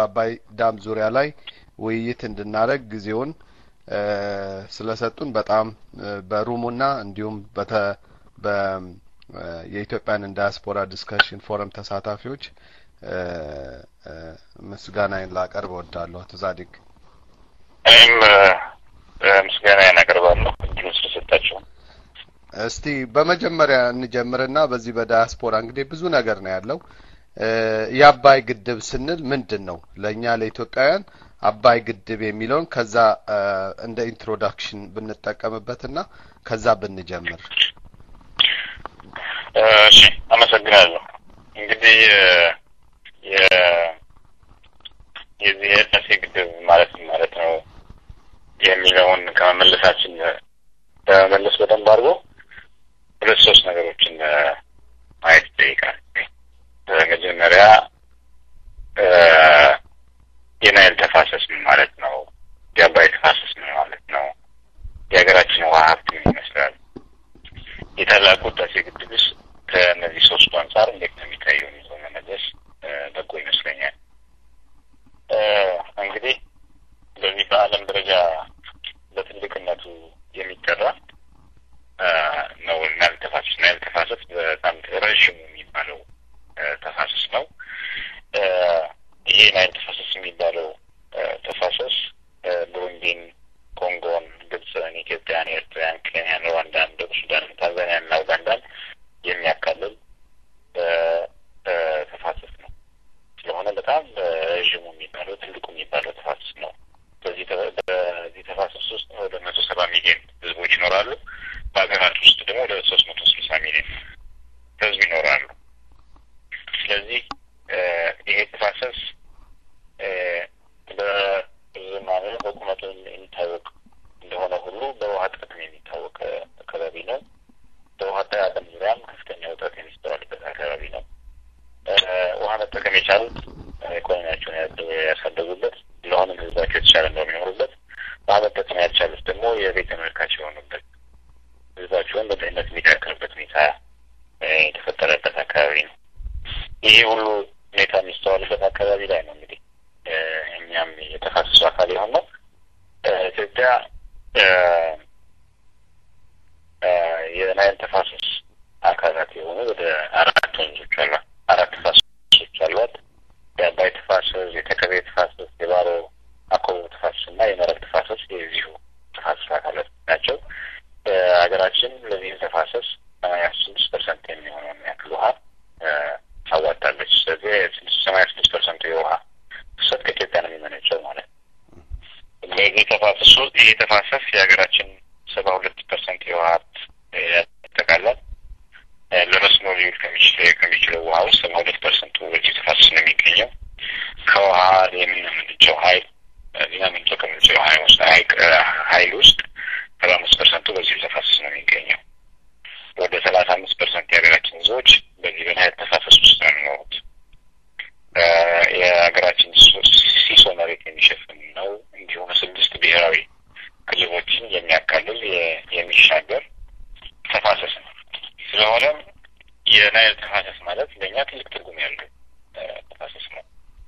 በአባይ ዳም ዙሪያ ላይ ውይይት እንድናደርግ ጊዜውን ስለሰጡን በጣም በሩሙና እንዲሁም በተ በ የኢትዮጵያን ዳያስፖራ ዲስከሽን ፎረም ተሳታፊዎች ምስጋናዬን ላቀርብ እወዳለሁ። አቶ ዛዲግ እኔም ምስጋናዬን አቀርባለሁ እድሉን ስለሰጣችሁ። እስቲ በመጀመሪያ እንጀምርና በዚህ በዳያስፖራ እንግዲህ ብዙ ነገር ነው ያለው። የአባይ ግድብ ስንል ምንድን ነው ለእኛ ለኢትዮጵያውያን አባይ ግድብ የሚለውን ከዛ እንደ ኢንትሮዳክሽን ብንጠቀምበትና ከዛ ብንጀምር። እሺ፣ አመሰግናለሁ። እንግዲህ የዚህ የህዳሴ ግድብ ማለት ማለት ነው የሚለውን ከመመለሳችን በመመለስ በደንብ አድርጎ ሁለት ሶስት ነገሮችን ማየት ይጠይቃል። በመጀመሪያ የናይል ተፋሰስ ምን ማለት ነው? የአባይ ተፋሰስ ምን ማለት ነው? የሀገራችን ውሃ ሀብት ምን ይመስላል? የታላቁ ህዳሴ ግድብስ ከእነዚህ ሶስቱ አንጻር እንዴት ነው የሚታየው የሚለው መመለስ በጎ ይመስለኛል። እንግዲህ በዚህ በዓለም ደረጃ በትልቅነቱ የሚጠራ ነው ናይል ተፋሰስ። ናይል ተፋሰስ በጣም ረዥሙ የሚባለው ተፋሰስ ነው። ይሄ ናይል ተፋሰስ የሚባለው ተፋሰስ ብሩንዲን፣ ኮንጎን፣ ግብፅን፣ ኢትዮጵያን፣ ኤርትራን፣ ኬንያን፣ ሩዋንዳን፣ ደቡብ ሱዳንን፣ ታንዛኒያን እና ኡጋንዳን የሚያካልል ተፋሰስ ነው። ስለሆነ በጣም ረዥሙ የሚባለው ትልቁ የሚባለው ተፋሰስ ነው። በዚህ በዚህ ተፋሰስ ውስጥ ወደ መቶ ሰባ ሚሊዮን ህዝቦች ይኖራሉ። በሀገራት ውስጥ ደግሞ ወደ ሶስት መቶ ስልሳ ሚሊዮን ህዝብ ይኖራሉ። ስለዚህ ይሄ ተፋሰስ በርዝማኔ በቁመቱ የሚታወቅ እንደሆነ ሁሉ በውሃ ጥረትም የሚታወቅ አካባቢ ነው። በውሃ አጠቃቀም ዙሪያም ከፍተኛ ውጥረት የሚስተዋልበት አካባቢ ነው። ውሃ መጠቀም የቻሉት ኢኮኖሚያቸውን ያሳደጉበት ለሆነም ህዝባቸው የተሻለ ነው የሚኖሩበት፣ ውሃ መጠቀም ያልቻሉት ደግሞ የቤት ተመልካች የሆኑበት ህዝባቸውን በድህነት የሚዳክርበት ሁኔታ የተፈጠረበት አካባቢ ነው። ይሄ ሁሉ ሁኔታ የሚስተዋልበት አካባቢ ላይ ነው እንግዲህ እኛም የተፋሰሱ አካል የሆነው ኢትዮጵያ የናይል ተፋሰስ አካላት የሆኑ ወደ አራት ወንዞች አሏት። አራት ተፋሰሶች አሏት። የአባይ ተፋሰስ፣ የተከዜ ተፋሰስ፣ የባሮ አኮቦ ተፋሰስ እና የመረብ ተፋሰስ የዚሁ ተፋሰስ አካላት ናቸው። ሀገራችን ለዚህ ተፋሰስ ሰማንያ ስድስት ፐርሰንት የሚሆነውን ያክል ውሃ ታዋጣለች። ስለዚህ ሰማንያ ስድስት ፐርሰንቱ የውሃ ፍሰት ከኢትዮጵያ ነው የሚመነጨው ማለት ነው። በዚህ ተፋሰሱ ይሄ ተፋሰስ የሀገራችን ሰባ ሁለት ፐርሰንት የውሃ ሀብት ያጠቃላል። ለመስኖ ሊውል ከሚችለው ውሃ ውስጥ ሰባ ሁለት ፐርሰንቱ በዚህ ተፋሰስ ነው የሚገኘው። ከውሃ የምናመነጨው ሀይል ሊናመንጨው ከምንችለው ሀይል ውስጥ ሰባ አምስት ፐርሰንቱ በዚህ ተፋሰስ ነው የሚገኘው። ወደ ሰላሳ አምስት ፐርሰንት የሀገራችን ህዝቦች በዚህ በናይል ተፋሰስ ውስጥ ነው የሚኖሩት። የሀገራችን ሲሶ መሬት የሚሸፍን ነው። እንዲሁም ስድስት ብሔራዊ ክልሎችን የሚያካልል የሚሻገር ተፋሰስ ነው። ስለሆነም የናይል ተፋሰስ ማለት ለእኛ ትልቅ ትርጉም ያለው ተፋሰስ ነው።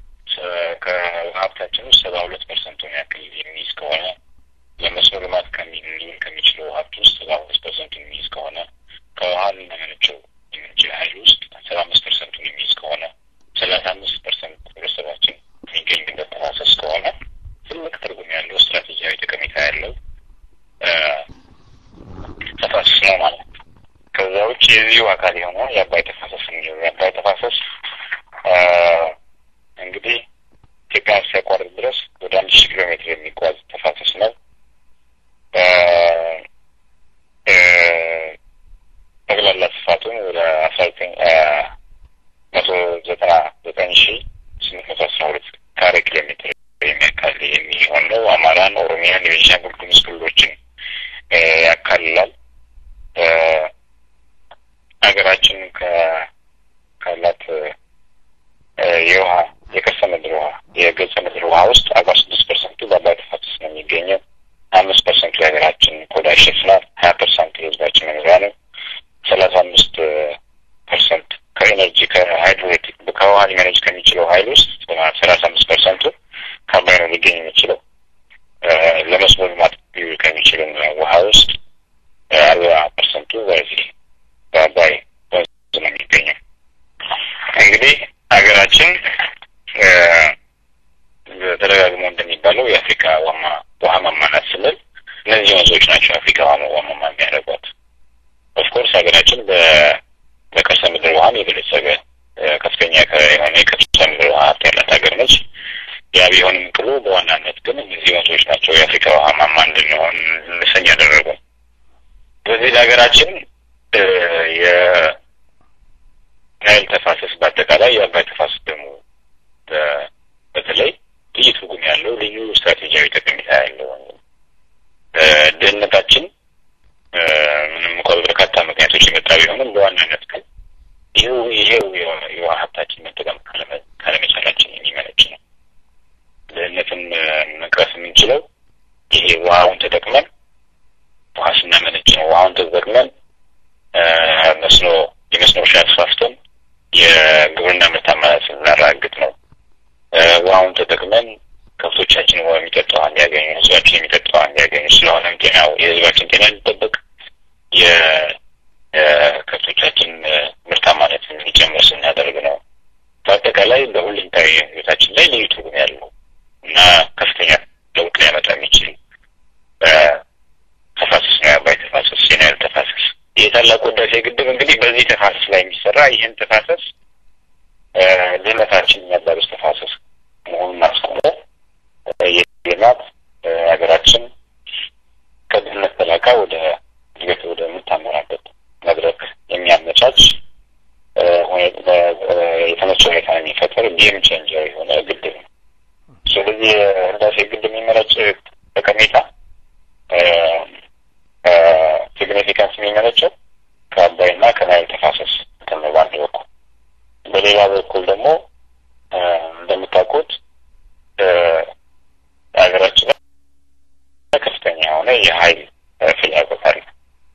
ከሀብታችን ውስጥ ሰባ ሁለት ፐርሰንቱን ያክል የሚይዝ ከሆነ ለመስኖ ልማት ከሚውል ከሚችለው ሀብት ውስጥ ሰባ ሁለት ፐርሰንቱን የሚይዝ ከሆነ ከውሃ ልናመነጨው የምንችል ሀይል ውስጥ ሰባ አምስት ፐርሰንቱን የሚይዝ ከሆነ ሰላሳ አምስት ፐርሰንት ህብረተሰባችን የሚገኝበት ተፋሰስ ከሆነ ትልቅ ትርጉም ያለው ስትራቴጂያዊ ጠቀሜታ ያለው ተፋሰስ ነው ማለት ነው። ከዛ ውጭ የዚሁ አካል የሆነው የአባይ ተፋሰስ የሚለው የአባይ ተፋሰስ እንግዲህ ኢትዮጵያን ሲያቋርጥ ድረስ ወደ አንድ ሺህ ኪሎ ሜትር የሚጓዝ ተፋሰስ ነው። ጠቅላላ ስፋቱን ወደ አስራ ዘጠኝ መቶ ዘጠና ዘጠኝ ሺ ስምንት መቶ አስራ ሁለት ካሬ ኪሎ ሜትር የሚያካል የሚሆን ነው። አማራን፣ ኦሮሚያን፣ የቤንሻንጉል ጉሙዝ ክልሎችን ያካልላል። ሀገራችን ካላት የውሃ የከርሰ ምድር ውሃ የገጸ ምድር ውሃ ውስጥ አርባ ስድስት ፐርሰንቱ በአባይ ተፋሰስ ነው የሚገኘው። አምስት ፐርሰንቱ የሀገራችን ቆዳ ይሸፍናል። ሀያ ፐርሰንቱ የህዝባችን መኖሪያ ነው። ሰላሳ አምስት ፐርሰንት ከኤነርጂ ከሃይድሮኤሌክትሪክ ከውሃ ሊመነጭ ከሚችለው ሀይል ውስጥ ሰላሳ አምስት ፐርሰንቱ ሊገኝ የሚችለው ለመስኖ ልማት ሊውል ከሚችልን ውሃ ውስጥ አርባ ፐርሰንቱ በዚህ በአባይ ወንዝ ነው የሚገኘው። እንግዲህ ሀገራችን ተደጋግሞ እንደሚባለው የአፍሪካ ዋማ ውሃ ማማ ናት ስንል እነዚህ ወንዞች ናቸው አፍሪካ ውሃ ማማ የሚያደርጓት። ኦፍኮርስ ሀገራችን በከርሰ ምድር ውሃም የበለጸገ ከፍተኛ የሆነ የከርሰ ምድር ውሃ ሀብት ያላት ሀገር ነች። ያ ቢሆንም ቅሉ በዋናነት ግን እነዚህ ወንዞች ናቸው የአፍሪካ ውሃ ማማ እንድንሆን እንሰኝ ያደረጉ። በዚህ ለሀገራችን የናይል ተፋሰስ በአጠቃላይ የአባይ ተፋሰስ ደግሞ በተለይ ልዩ ትርጉም ያለው ልዩ ስትራቴጂያዊ ጠቀሜታ ያለው ድህነታችን ምንም እንኳ በበርካታ ምክንያቶች የመጣ ቢሆንም በዋናነት ግን ይኸው ይሄው የውሃ ሀብታችን መጠቀም ካለመቻላችን የሚመነጭ ነው። ድህነትን መቅረፍ የምንችለው ይሄ ውሃውን ተጠቅመን ውሃ ስናመነጭ ነው። ውሃውን ተጠቅመን መስኖ የመስኖ እርሻ አስፋፍተን የግብርና ምርታማነት ስናረጋግጥ ነው። ውሃውን ተጠቅመን ከብቶቻችን ውሃ የሚጠጣ ውሃ እንዲያገኙ፣ ህዝባችን የሚጠጣ ውሃ እንዲያገኙ፣ ስለሆነም ጤናው የህዝባችን ጤና እንዲጠበቅ የከብቶቻችን ምርታማነት እንዲጨምር ስናደርግ ነው። በአጠቃላይ በሁለንታዊ ህይወታችን ላይ ልዩ ትርጉም ያለው እና ከፍተኛ ለውጥ ሊያመጣ የሚችል ተፋሰስ ነው የአባይ ተፋሰስ፣ የናይል ተፋሰስ። የታላቁ ህዳሴ ግድብ እንግዲህ በዚህ ተፋሰስ ላይ የሚሰራ ይህን ተፋሰስ ድህነታችን የሚያባብስ ተፋሰስ መሆኑን አስቆሞ የልማት ሀገራችን ከድህነት ተላቃ ወደ እድገት ወደ የምታመራበት መድረክ የሚያመቻች የተመቸ ሁኔታ የሚፈጠር ጌም ቼንጀር የሆነ ግድብ ነው። ስለዚህ የህዳሴ ግድብ የሚመነጭ ጠቀሜታ ሲግኒፊካንስ የሚመነጨው ከአባይና ከናይል ተፋሰስ ነው በአንድ በኩል በሌላ በኩል ደግሞ እንደምታውቁት ሀገራችን ከፍተኛ የሆነ የሀይል ፍላጎት አለ።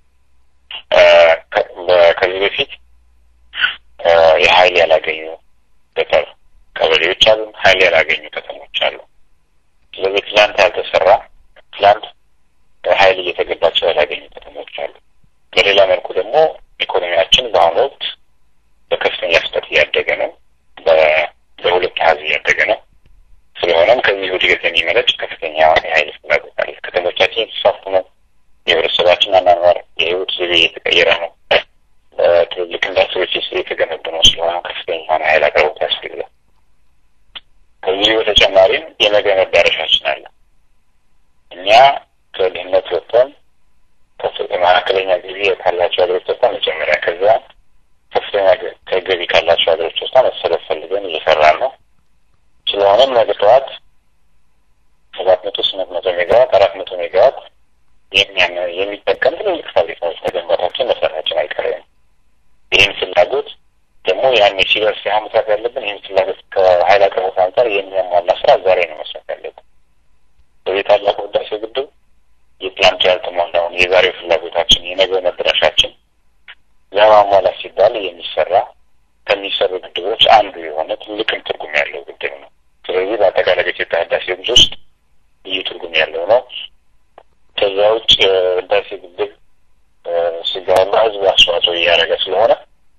ከዚህ በፊት የሀይል ያላገኙ ገጠር ቀበሌዎች አሉ፣ ሀይል ያላገኙ ከተሞች አሉ። ስለዚህ ትላንት ያልተሰራ ትላንት ሀይል እየተገባቸው ያላገኙ ከተሞች አሉ። በሌላ መልኩ ደግሞ ኢኮኖሚያችን በአሁኑ ወቅት በከፍተኛ ፍጥነት እያደገ ነው። በሁለት አሃዝ እያደገ ነው። ስለሆነም ከዚህ እድገት የሚመለጭ ከፍተኛ የሆነ የሀይል ፍላጎት አለ። ከተሞቻችን የተስፋፉ ነው። የህብረተሰባችን አኗኗር የህይወት ዘይቤ እየተቀየረ ነው። ትልልቅ ኢንዱስትሪዎች እየተገነቡ ነው። ስለሆነ ከፍተኛ የሆነ ሀይል አቅርቦት ያስፈልጋል። ከዚህ በተጨማሪም የነገ መዳረሻችን አለ። እኛ ከድህነት ወጥተን መካከለኛ ገቢ ካላቸው ሀገሮች ወጥተን መጀመሪያ ከዛ ከፍተኛ ከገቢ ካላቸው ሀገሮች ውስጥ መሰለፍ ፈልገን እየሰራን ነው። ስለሆነም ነገ ጠዋት ሰባት መቶ ስምንት መቶ ሜጋዋት አራት መቶ ሜጋዋት የሚጠቀም ትልልቅ ፋብሪካዎች መገንባታችን መሰራችን አይቀርም። ይህን ፍላጎት ደግሞ ያኔ ሲደርስ ያህ መስራት ያለብን ይህን ፍላጎት ከሀይል አቅርቦት አንጻር የሚያሟላ ስራ ዛሬ ነው መስራት ያለብን። በዚህ ታላቁ ህዳሴ ግድብ የትላንቱ ያልተሟላውን የዛሬው ፍላጎታችን የነገው መድረሻችን ለማሟላት ሲባል የሚሰራ ከሚሰሩ ግድቦች አንዱ የሆነ ትልቅም ትርጉም ያለው ግድብ ነው። ስለዚህ በአጠቃላይ በኢትዮጵያ ህዳሴ ግድብ ውስጥ ልዩ ትርጉም ያለው ነው። ከዛ ውጭ ህዳሴ ግድብ ሲገነባ ህዝቡ አስተዋጽኦ እያደረገ ስለሆነ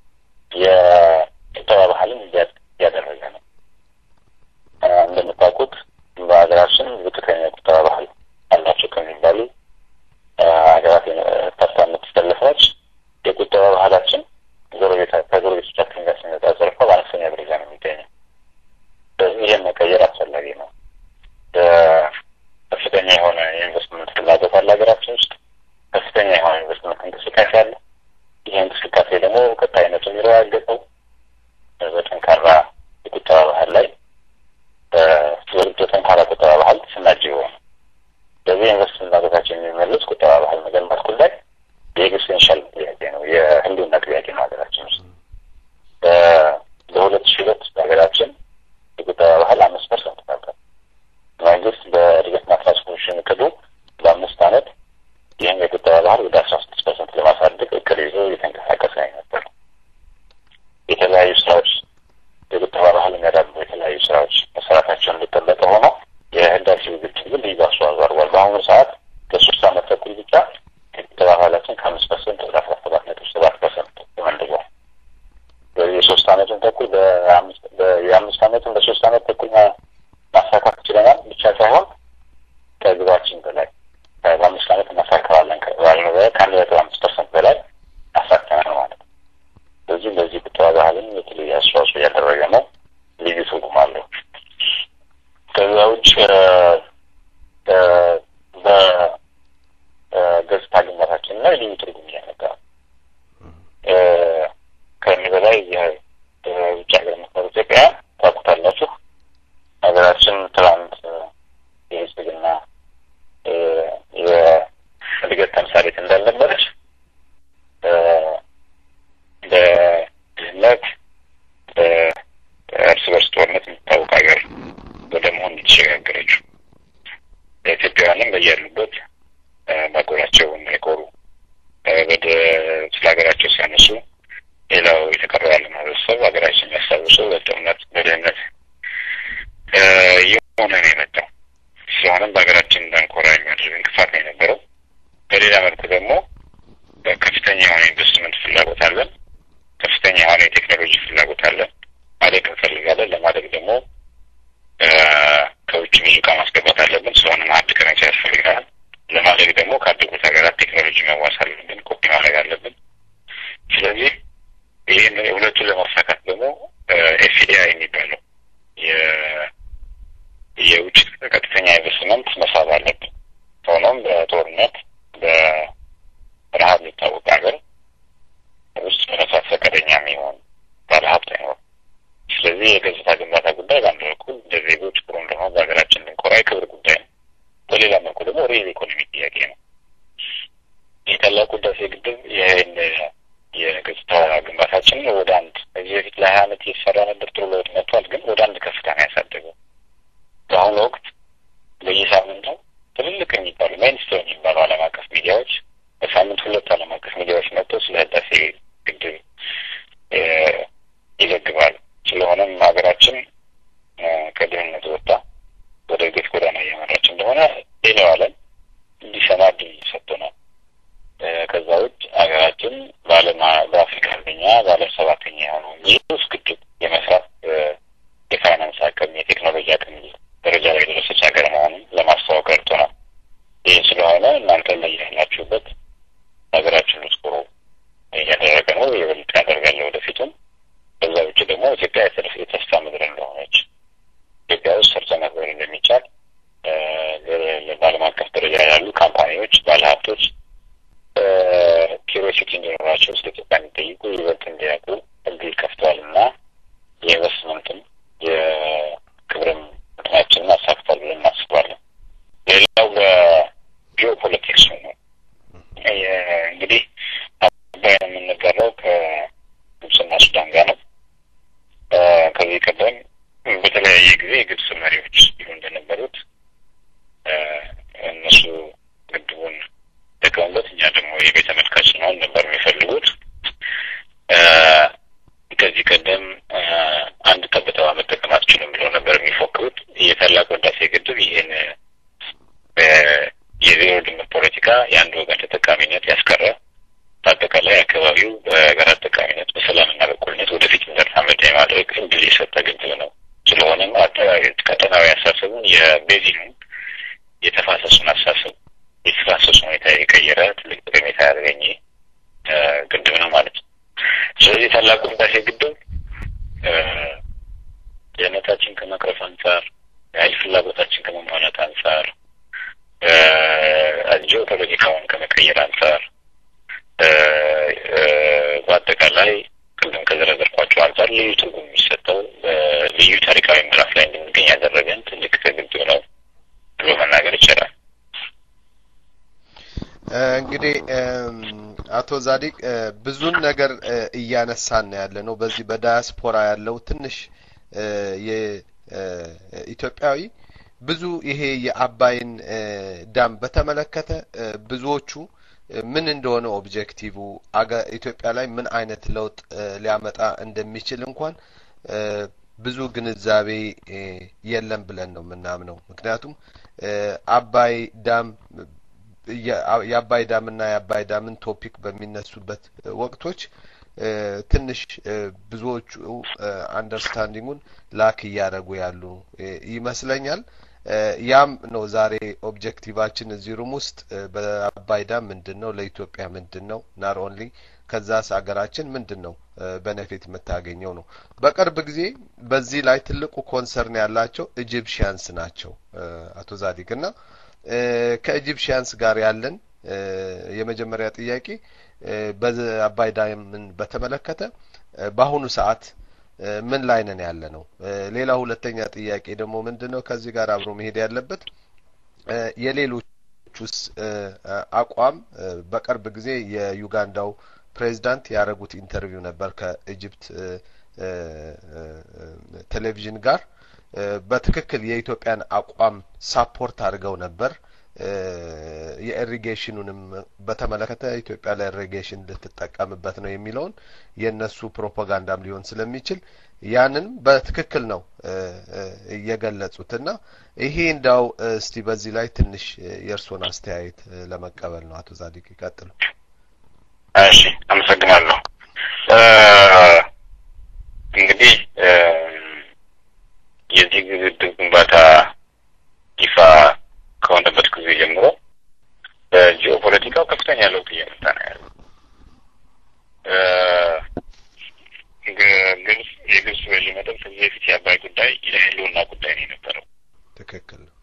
የቁጠባ ባህልን እያደረገ ነው። እንደምታውቁት በሀገራችን ዝቅተኛ የቁጠባ ባህል አላቸው ከሚባሉ ሀገራት ተርታ የምትሰለፍ ነች። የቁጠባ ባህላችን ከጎረቤቶቻችን ጋር ሲነጻጸር በአነስተኛ ደረጃ ነው የሚገኘው። ስለዚህ ይህን መቀየር አስፈላጊ ነው። የተሸጋገረችው። ኢትዮጵያውያንም በያሉበት በጎራቸውን የኮሩ ወደ ስለ ሀገራቸው ሲያነሱ ሌላው የተቀረው ያለ ማህበረሰብ ሀገራችን የሚያስታውሰው በጦርነት በድህነት የሆነ ነው የመጣው። ስለሆነም በሀገራችን እንዳንኮራ የሚያደርግ እንቅፋት ነው የነበረው። በሌላ መልኩ ደግሞ ከፍተኛ የሆነ ኢንቨስትመንት ፍላጎት አለን። ከፍተኛ የሆነ የቴክኖሎጂ ፍላጎት አለን። ማደግ እንፈልጋለን። ለማደግ ደግሞ ከውጭ ብዙ እቃ ማስገባት አለብን። ስለሆነም ሀርድ ከረንሲ ያስፈልጋል። ለማደግ ደግሞ ካደጉት ሀገራት ቴክኖሎጂ መዋስ አለብን፣ ኮፒ ማድረግ አለብን። ስለዚህ ይህን ሁለቱን ለማሳካት ደግሞ ኤፍዲአይ የሚባለው የውጭ ቀጥተኛ ኢንቨስትመንት መሳብ አለብን። ሆኖም በጦርነት በረሀብ የሚታወቅ ሀገር ውስጥ መነሳት ፈቃደኛ የሚሆን ባለሀብት አይኖርም። ስለዚህ የገጽታ ግንባታ ጉዳይ በአንድ በኩል እንደ ዜጎች ጥሩ እንደሆነ በሀገራችን ልንኮራ የክብር ጉዳይ ነው። በሌላ መልኩ ደግሞ ሪል ኢኮኖሚ ጥያቄ ነው። የታላቁ ህዳሴ ግድብ ይህን የገጽታ ግንባታችን ወደ አንድ እዚህ በፊት ለሀያ ዓመት እየተሰራ ነበር። ጥሩ ለውጥ መጥቷል። ግን ወደ አንድ ከፍታ ነው ያሳደገው። በአሁኑ ወቅት በየሳምንቱ ትልልቅ የሚባሉ ሜንስትሪም የሚባሉ ዓለም አቀፍ ሚዲያዎች በሳምንት ሁለት ዓለም አቀፍ ሚዲያዎች መጥተው ስለ ህዳሴ ግድብ ይዘግባሉ። ስለሆነም ሀገራችን ከድህነት ወጣ ወደ እድገት ጎዳና እያመራች እንደሆነ ሌላው ዓለም እንዲሰማ እድል ሰጥቶናል። ከዛ ውጭ ሀገራችን በዓለም በአፍሪካ አንደኛ በዓለም ሰባተኛ የሆነው ግዙፍ ግድብ የመስራት የፋይናንስ አቅም የቴክኖሎጂ አቅም ደረጃ ላይ የደረሰች ሀገር መሆኑን ለማስተዋወቅ ረድቶናል። ይህ ስለሆነ እናንተ ላይ ያላችሁበት ሀገራችን ውስጥ ጥሩ እያደረገ ነው፣ የበለጠ ያደርጋል ወደፊቱም። ከዛ ውጭ ደግሞ ኢትዮጵያ የተስፋ ምድር እንደሆነች ኢትዮጵያ ውስጥ ሰርቶ መግበር እንደሚቻል በዓለም አቀፍ ደረጃ ያሉ ካምፓኒዎች፣ ባለሀብቶች ኪሮሲቲ እንዲኖራቸው ስለ ኢትዮጵያ የሚጠይቁ ይበልጥ እንዲያውቁ እድል ከፍተዋል እና የኢንቨስትመንትም የክብርም ጥቅማችንን አሳክቷል ብለን እናስባለን። ሌላው በጂኦፖለቲክሱ ነው። እንግዲህ አባይን የምንጋራው ከግብፅና ሱዳን ጋር ነው። ከዚህ ቀደም በተለያየ ጊዜ የግብፅ መሪዎች ይሉ እንደነበሩት እነሱ ግድቡን ጠቀሙበት፣ እኛ ደግሞ የቤተ ተመልካች መሆን ነበር የሚፈልጉት። ከዚህ ቀደም አንድ ጠብታ መጠቀም አትችሉም ብለው ነበር የሚፎክሩት። የታላቁ ህዳሴ ግድብ ይህን የዜሮ ድምር ፖለቲካ የአንድ ወገን ተጠቃሚነት ያስቀረ በአጠቃላይ አካባቢው በጋራ ተጠቃሚነት በሰላምና በእኩልነት ወደፊት እንዲራመድ የማድረግ እድል የሰጠ ግድብ ነው። ስለሆነም ቀጠናዊ አሳሰቡን የቤዚኑን የተፋሰሱን አሳሰብ የተፋሰሱን ሁኔታ የቀየረ ትልቅ ጠቀሜታ ያገኘ ግድብ ነው ማለት ነው። ስለዚህ ታላቁ ህዳሴ ግድብ ድህነታችን ከመቅረፍ አንጻር፣ የኃይል ፍላጎታችን ከመሟላት አንጻር፣ ጂኦ ፖለቲካውን ከመቀየር አንጻር በአጠቃላይ ቅድም ከዘረዘርኳቸው አንጻር ልዩ ትርጉም የሚሰጠው ልዩ ታሪካዊ ምዕራፍ ላይ እንድንገኝ ያደረገን ትልቅ ግድብ ነው ብሎ መናገር ይቻላል። እንግዲህ አቶ ዛዲቅ ብዙን ነገር እያነሳን ያለ ነው። በዚህ በዳያስፖራ ያለው ትንሽ የኢትዮጵያዊ ብዙ ይሄ የአባይን ዳም በተመለከተ ብዙዎቹ ምን እንደሆነ ኦብጀክቲቭ ኢትዮጵያ ላይ ምን አይነት ለውጥ ሊያመጣ እንደሚችል እንኳን ብዙ ግንዛቤ የለም ብለን ነው የምናምነው። ምክንያቱም አባይ ዳም የአባይ ዳምና የአባይ ዳምን ቶፒክ በሚነሱበት ወቅቶች ትንሽ ብዙዎቹ አንደርስታንዲንጉን ላክ እያደረጉ ያሉ ይመስለኛል። ያም ነው ዛሬ ኦብጀክቲቫችን እዚህ ሩም ውስጥ በአባይ ዳም ምንድን ነው ለኢትዮጵያ ምንድን ነው ናር ኦንሊ ከዛስ ሀገራችን ምንድን ነው በነፊት የምታገኘው ነው። በቅርብ ጊዜ በዚህ ላይ ትልቁ ኮንሰርን ያላቸው ኢጂፕሽያንስ ናቸው አቶ ዛዲግ እና ከኢጂፕሽያንስ ጋር ያለን የመጀመሪያ ጥያቄ በአባይ ዳምን በተመለከተ በአሁኑ ሰዓት ምን ላይ ነን ያለ ነው። ሌላ ሁለተኛ ጥያቄ ደግሞ ምንድን ነው ከዚህ ጋር አብሮ መሄድ ያለበት የሌሎቹስ አቋም በቅርብ ጊዜ የዩጋንዳው ፕሬዚዳንት ያደረጉት ኢንተርቪው ነበር ከኢጅፕት ቴሌቪዥን ጋር በትክክል የኢትዮጵያን አቋም ሳፖርት አድርገው ነበር። የኢሪጌሽኑንም በተመለከተ ኢትዮጵያ ለኢሪጌሽን ልትጠቀምበት ነው የሚለውን የእነሱ ፕሮፓጋንዳም ሊሆን ስለሚችል ያንንም በትክክል ነው እየገለጹት እና ይሄ እንዳው እስቲ በዚህ ላይ ትንሽ የእርስዎን አስተያየት ለመቀበል ነው። አቶ ዛዲቅ ይቀጥሉ። እሺ፣ አመሰግናለሁ። እንግዲህ የዚህ ግድብ ግንባታ ይፋ ከሆነበት ጊዜ ጀምሮ በጂኦ ፖለቲካው ከፍተኛ ለውጥ እየመጣ ነው ያለው። ግብጽ የግብጽ ገዢ መደብ ከዚህ በፊት የአባይ ጉዳይ የህልውና ጉዳይ ነው የነበረው። ትክክል ነው።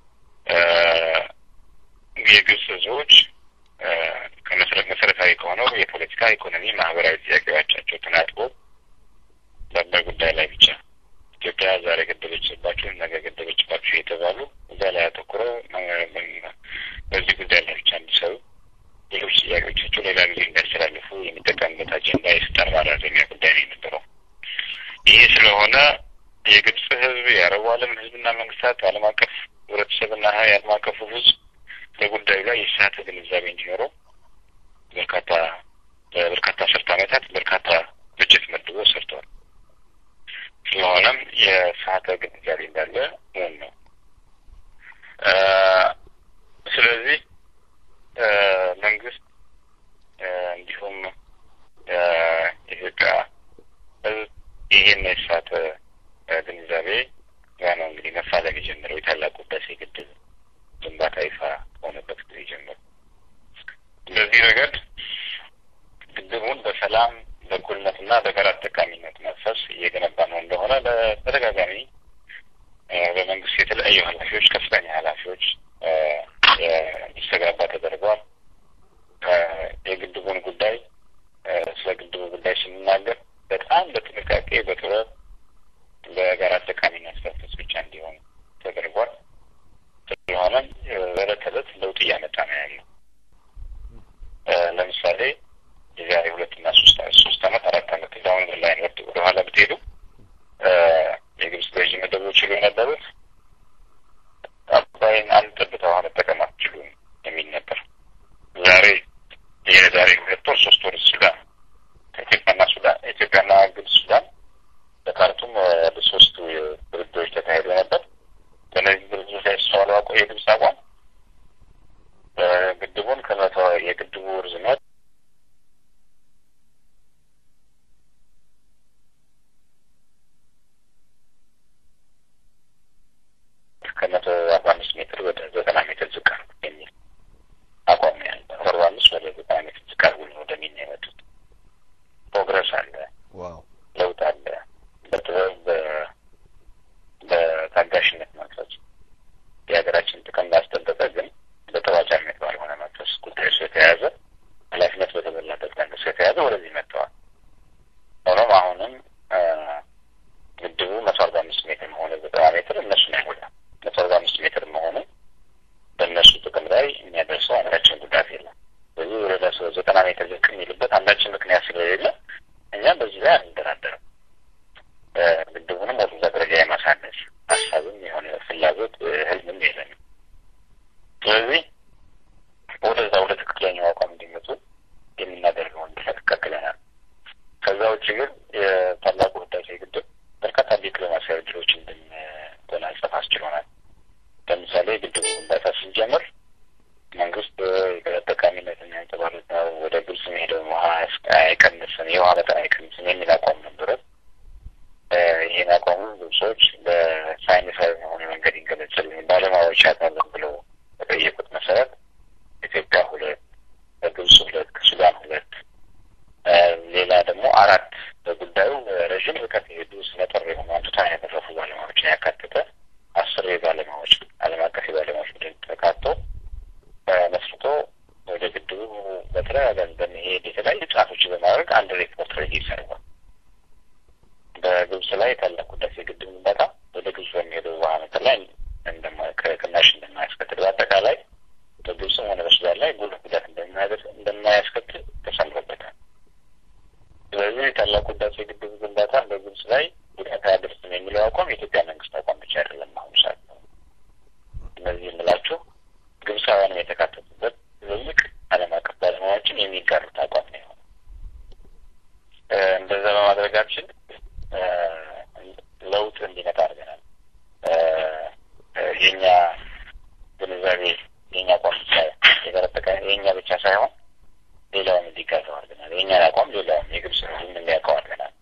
የግብጽ ህዝቦች ከመሰረት መሰረታዊ ከሆነው የፖለቲካ ኢኮኖሚ፣ ማህበራዊ ጥያቄዎቻቸው ተናጥቦ በአባይ ጉዳይ ላይ ብቻ ኢትዮጵያ ዛሬ ገደበችባችሁ፣ ነገ ገደበችባችሁ የተባሉ እዛ ላይ አተኩረው በዚህ ጉዳይ ላይ ብቻ እንዲሰሩ ሌሎች ጥያቄዎቻቸው ሌላ ጊዜ እንዲያስተላልፉ የሚጠቀምበት አጀንዳ የስልጣን ማራዘሚያ ጉዳይ ነው የነበረው። ይህ ስለሆነ የግብጽ ህዝብ፣ የአረቡ ዓለም ህዝብና መንግስታት፣ ዓለም አቀፍ ህብረተሰብና የዓለም አቀፉ ህዝብ በጉዳዩ ላይ የተሳተ ግንዛቤ እንዲኖረው በርካታ በበርካታ አስርት ዓመታት በርካታ በጀት መድቦ ሰርተዋል። ስለሆነም የሳተ ግንዛቤ እንዳለ መሆን ነው። ስለዚህ መንግስት እንዲሁም የኢትዮጵያ ህዝብ ይህን የሳተ ግንዛቤ ያ ነው እንግዲህ መፋለም የጀመረው የታላቁ ህዳሴ ግድብ ግንባታ ይፋ ከሆነበት ጊዜ ጀምሮ። በዚህ ረገድ ግድቡን በሰላም በእኩልነትና በጋራ ተጠቃሚነት መንፈስ እየገነባ ነው እንደሆነ በተደጋጋሚ በመንግስት የተለያዩ ኃላፊዎች ከፍተኛ ኃላፊዎች እንዲስተጋባ ተደርጓል። የግድቡን ጉዳይ ስለ ግድቡ ጉዳይ ስንናገር በጣም በጥንቃቄ በጥበብ በጋራ ጠቃሚነት መንፈስ ብቻ እንዲሆን ተደርጓል። ስለሆነም በዕለት ተዕለት ለውጥ እያመጣ ነው ያለው። ለምሳሌ የዛሬ ሁለትና ሶስት ሶስት አመት አራት አመት እንዳሁን ላይ ወደ ወደኋላ ብትሄዱ የግብጽ ገዢ መደቦች ይሉ የነበሩት አባይን አንድ ጠብታ ውሃ መጠቀም አትችሉም የሚል ነበር። ዛሬ የዛሬ ሁለት ወር ሶስት ወር ሱዳን ከኢትዮጵያና ሱዳን ኢትዮጵያና ግብጽ ሱዳን በካርቱም በሶስቱ ድርድሮች ተካሂዶ ነበር። በእነዚህ ድርድሮች ላይ የተስተዋለው አቋም የግብጽ አቋም ግድቡን ከመቶ የግድቡ ርዝመት ከመቶ አርባ አምስት ሜትር ወደ ዘጠና ሜትር ዝቅ አድርጉ የሚል አቋም ነው ያለ። አርባ አምስት ወደ ዘጠና ሜትር ዝቅ አድርጉ ነው ወደሚል ነው የመጡት። ፕሮግረስ አለ፣ ለውጥ አለ። በጥበብ በታጋሽነት መንፈስ የሀገራችን ጥቅም የእኛ ግንዛቤ የእኛ አቋም ብቻ የበረጠቀ የእኛ ብቻ ሳይሆን ሌላውም እንዲጋዘው አድርገናል። የእኛን አቋም ሌላውም የግብጽ ህዝብ እንዲያውቀው አድርገናል።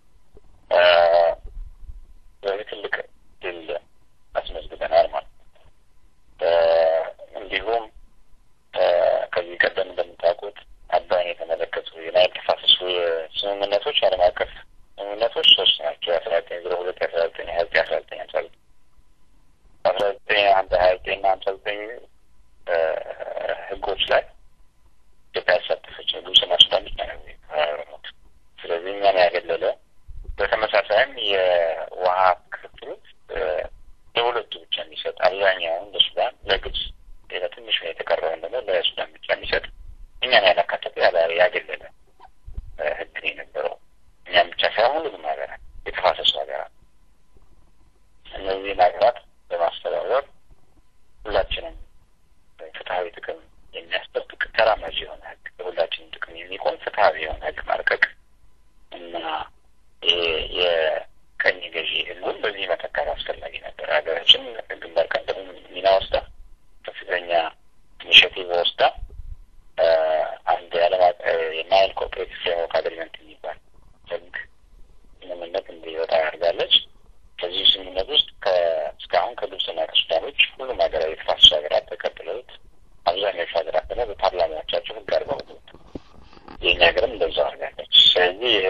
ስለዚህ ትልቅ ድል አስመዝግበናል ማለት ነው። እንዲሁም ከዚህ ቀደም እንደምታውቁት አባይን የተመለከቱ የናይል ተፋሰሱ ስምምነቶች ዓለም አቀፍ ስምምነቶች ሶስት ናቸው። የአስራ ዘጠኝ ዜሮ ሁለት የአስራ ዘጠኝ ሀያ ዘጠኝ አስራ ዘጠኝ ሀምሳ ዘጠኝ አስራ ዘጠኝ አንድ ሀያ ዘጠኝ ና ሀምሳ ዘጠኝ ህጎች ላይ ኢትዮጵያ ያሳተፈችው ግብጽና ሱዳን ብቻ ነው የሚፈራረሙት። ስለዚህ እኛን ያገለለ በተመሳሳይም የውሃ ክፍፍል ለሁለቱ ብቻ የሚሰጥ አብዛኛውን ለሱዳን ለግብጽ ሌላ ትንሽ የተቀረውን ደግሞ ለሱዳን ብቻ የሚሰጥ እኛን ያላካተተ ያገለለ ህግ ነው የነበረው። እኛም ብቻ ሳይሆን ሁሉንም ሀገራት የተፋሰሱ ሀገራት እነዚህን ሀገራት በማስተባበር ሁላችንም ፍትሀዊ ጥቅም የሚያስጠብቅ ተራማጅ የሆነ ህግ ለሁላችንም ጥቅም የሚቆም ፍትሀዊ የሆነ ህግ ማርቀቅ እና የቀኝ ገዢ ህጉን በዚህ መተካት አስፈላጊ ነበር። ሀገራችን ግንባር ቀደም ሚና ወስዳ ከፍተኛ ኢኒሽቲቭ ወስዳ አንድ የዓለም የናይል ኮኦፕሬቲቭ ፍሬምወርክ አግሪመንት የሚባል ህግ ስምምነት እንዲወጣ ያደርጋለች። ከዚህ ስምምነት ውስጥ እስካሁን ከግብጽና ከሱዳኖች ሁሉም ሀገራዊ የተፋሰሱ ሀገራት ተቀብለውት አብዛኞቹ ሀገራት ደግሞ በፓርላማዎቻቸው ህግ አድርገውት የእኛ ሀገርም እንደዛው አድርጋለች። ስለዚህ ይሄ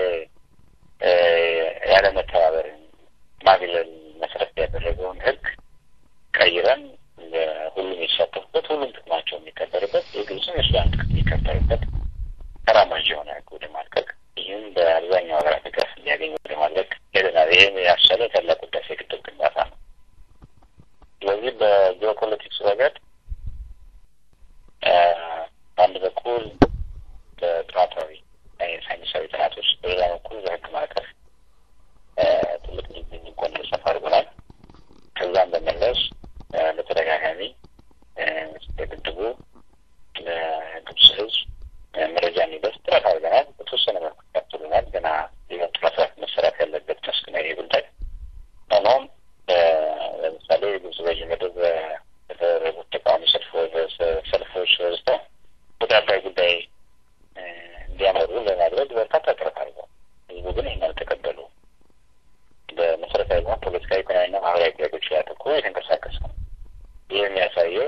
ያለመተባበርን ማግለል መሰረት ያደረገውን ህግ ቀይረን ሁሉም የተሳተፉበት ሁሉም ጥቅማቸው የሚከበርበት የግብፅም የሱዳን ጥቅም የሚከበርበት ተራማጅ የሆነ ህግ ወደ ማልቀቅ ይህም በአብዛኛው ሀገራት ድጋፍ እንዲያገኝ ወደ ማድረግ ሄደናል። ይህም ያሰለ ታላቁ ህዳሴ ግድብ ግንባታ ነው። ስለዚህ በጂኦፖለቲክስ ረገድ በአንድ በኩል በጥናታዊ ሳይንሳዊ ጥናቶች፣ በሌላ በኩል በህግ ማዕቀፍ ትልቅ እንዲጎናጸፍ አድርጎናል። ከዛም በመለስ በተደጋጋሚ የግድቡ ለግብጽ ህዝብ መረጃ እንዲደርስ ጥረት አድርገናል። በተወሰነ መልኩ ቀጥሉናል። ገና ሊመጡ መስራት መሰራት ያለበት መስክ ነው ይህ ጉዳይ። ሆኖም ለምሳሌ የግብጽ ገዢ ምድር በተደረጉት ተቃዋሚ ሰልፎች በዝተው ወደ አባይ ጉዳይ እንዲያመሩ ለማድረግ በርካታ ጥረት አድርገው ህዝቡ ግን ይህን አልተቀበሉ። በመሰረታዊ ሆን ፖለቲካዊ፣ ኢኮኖሚና ማህበራዊ ጥያቄዎች ላይ አተኩሮ የተንቀሳቀስ ነው። ይህ የሚያሳየው